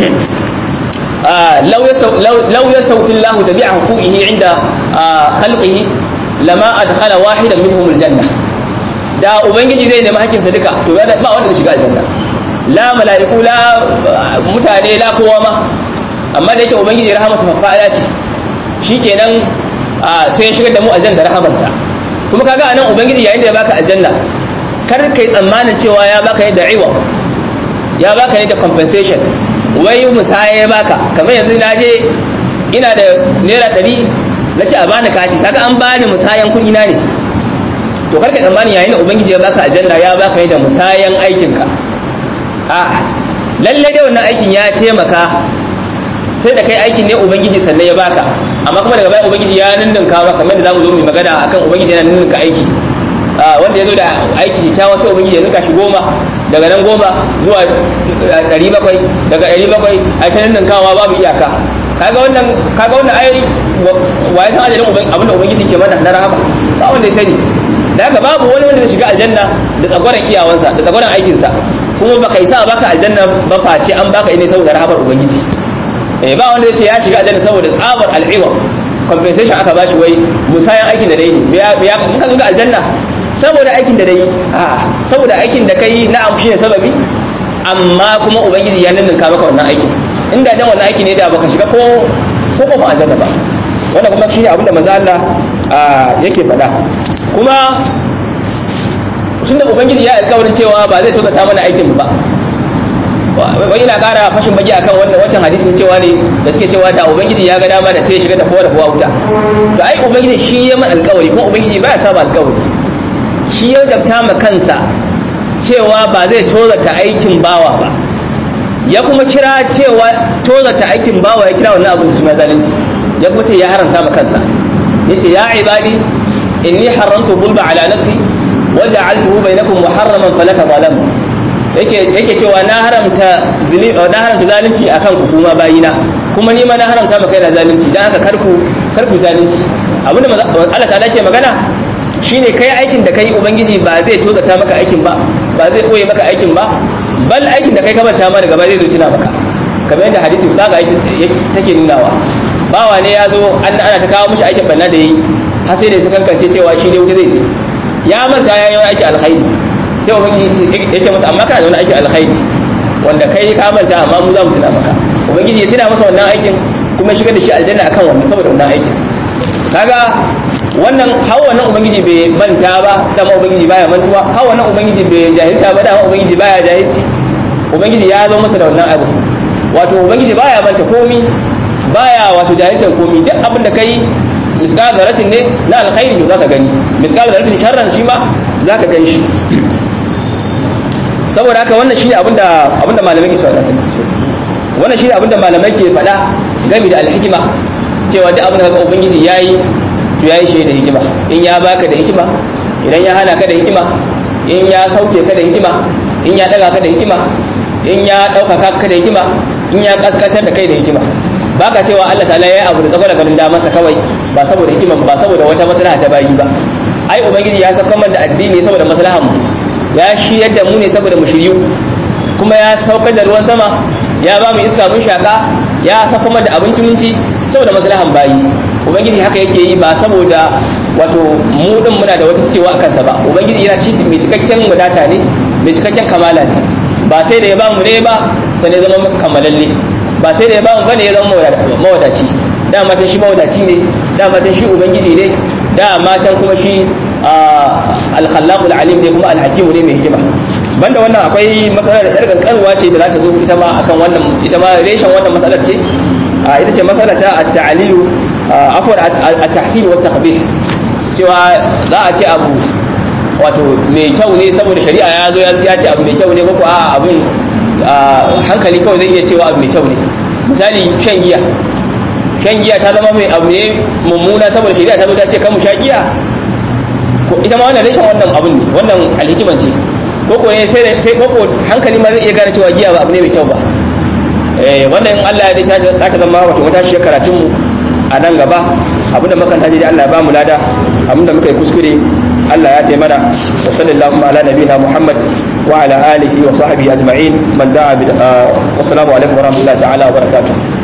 law yastawfi Allah tabi'a huquqihi inda khalqihi lama adkhala wahidan minhum aljanna da ubangiji zai nemi hakkin sa duka to ba wanda zai shiga aljanna la mala'iku la mutane la kowa ma amma da yake ubangiji rahamarsa fafa'ala ce shikenan sai ya shigar da mu aljanna da rahamarsa kuma kaga anan ubangiji yayin da ya baka aljanna kar kai tsammanin cewa ya baka yadda iwa ya baka yadda compensation wai musaya ya baka kamar yanzu na je ina da naira ɗari na ce a bani kati kaga an bani musayan kuɗi na ne to kar kai tsammanin yayin da ubangiji ya baka aljanna ya baka yadda musayan aikinka a lalle dai wannan aikin ya taimaka sai da kai aikin ne ubangiji sannan ya baka amma kuma daga baya ubangiji ya ninninka maka kamar da zamu zo mu magana akan ubangiji yana ninninka aiki wanda ya zo da aiki ta wasu ubangiji ya ninka shi goma daga nan goma zuwa ɗari bakwai daga ɗari bakwai a ta ninninkawa babu iyaka kaga wannan kaga wannan ai wa ya san adadin abin da ubangiji ke mana na rahama ba wanda ya sani da haka babu wani wanda zai shiga aljanna da tsagwaron iyawansa da tsagwaron aikinsa kuma baka isa baka aljanna ba face an baka ne saboda rahamar ubangiji eh ba wanda yace ya shiga aljanna saboda tsabar al'iwa compensation aka bashi wai musayan aikin da dai ne ya mun kan ga aljanna saboda aikin da dai a saboda aikin da kai na amshi ne sababi amma kuma ubangiji ya ninninka maka wannan aikin inda dan wannan aiki ne da baka shiga ko ko ko aljanna ba wannan kuma shine abin da manzo Allah yake faɗa kuma tunda ubangiji ya alƙawarin cewa ba zai tozata mana aikin ba wani na kara fashin baki akan wannan wancan hadisin cewa ne da suke cewa da ubangiji ya ga dama da sai ya shiga da kowa da kowa wuta to ai ubangiji shi ya man alƙawari kuma ubangiji ba ya saba alƙawari shi ya dabta ma kansa cewa ba zai tozata aikin bawa ba ya kuma kira cewa tozata aikin bawa ya kira wannan abin suna zalunci ya kuma ce ya haramta ma kansa yace ya ibadi inni haramtu bulba ala nafsi wa ja'altuhu bainakum muharraman fala tadhalamu yake yake cewa na haramta na haramta zalunci akan ku kuma bayina kuma ni ma na haramta maka yana zalunci dan haka karku karku zalunci abinda Allah ta ke magana shine kai aikin da kai ubangiji ba zai tozata maka aikin ba ba zai koye maka aikin ba bal aikin da kai ka manta ma daga ba zai zo tuna maka kamar yadda hadisi kaga take nunawa bawa ne ya zo ana ta kawo mishi aikin banna da yi har sai da su kankance cewa shi ne wuta zai je ya manta ya yi wani aiki alkhairi sai ubangiji ya ce masa amma kana da wani aiki alkhairi wanda kai ka manta amma mu za mu tuna maka ubangiji ya tuna masa wannan aikin kuma shigar da shi aljanna akan wannan saboda wannan aikin kaga wannan hawa wannan ubangiji bai manta ba dama ubangiji baya mantuwa hawa wannan ubangiji bai jahilta ba dama ubangiji baya jahilci ubangiji ya zo masa da wannan abu wato ubangiji baya manta komi baya wato jahiltan komi duk abin da kai misqal zaratin ne na alkhairi to zaka gani misqal zaratin sharran shi ma zaka gani shi saboda haka wannan shine abinda abinda malamai ke cewa sun wannan shine abinda malamai ke faɗa game da alhikima cewa duk abin da kaga ubangiji yayi to yayi shi da hikima in ya baka da hikima idan ya hana ka da hikima in ya sauke ka da hikima in ya daga ka da hikima in ya ɗaukaka ka da hikima in ya kaskantar da kai da hikima baka cewa Allah ta'ala ya abu da tsagwara ganin damarsa kawai ba saboda hikima ba saboda wata maslaha ta bayi ba ai ubangiji ya saka man da addini saboda maslahan mu ya shi yadda mu ne saboda mu shiryu kuma ya saukar da ruwan sama ya ba mu iska mun shaka ya saka man da abinci mun ci saboda maslahan bayi ubangiji haka yake yi ba saboda wato mu din muna da wata cewa akan sa ba ubangiji yana ci mai cikakken wadata ne mai cikakken kamala ne ba sai da ya ba mu ne ba sai ya zama kammalalle ba sai da ya ba mu bane ya zama mawadaci dama ta shi mawadaci ne dama ta shi ubangiji ne dama can kuma shi al-khallaqul alim ne kuma al-hakim ne mai hikima banda wannan akwai matsalar da yar kankanwa ce da za ta zo ita ma akan wannan ita ma reshen wannan matsalar ce ita ce matsalar ta at-ta'lilu afwan at-tahsin wa at-taqbih cewa za a ce abu wato mai kyau ne saboda shari'a ya zo ya ce abu mai kyau ne ko a abin hankali kawai zai iya cewa abu mai kyau ne misali shan giya shan giya ta zama mai abu ne mummuna saboda shari'a ta zo ta ce kan mu sha giya ko ita ma wannan rashin wannan abun ne wannan alhikiman ce ko ko ne sai sai ko ko hankali ma zai iya gane cewa giya ba abu ne mai kyau ba eh wannan in Allah ya dace za ta zama wato wata shi karatun mu a nan gaba abinda makanta je Allah ya ba mu lada abinda muka yi kuskure Allah ya taimana wa sallallahu ala nabiyina Muhammad wa ala alihi wa sahbihi ajma'in man da'a bi wa assalamu alaikum wa rahmatullahi ta'ala wa barakatuh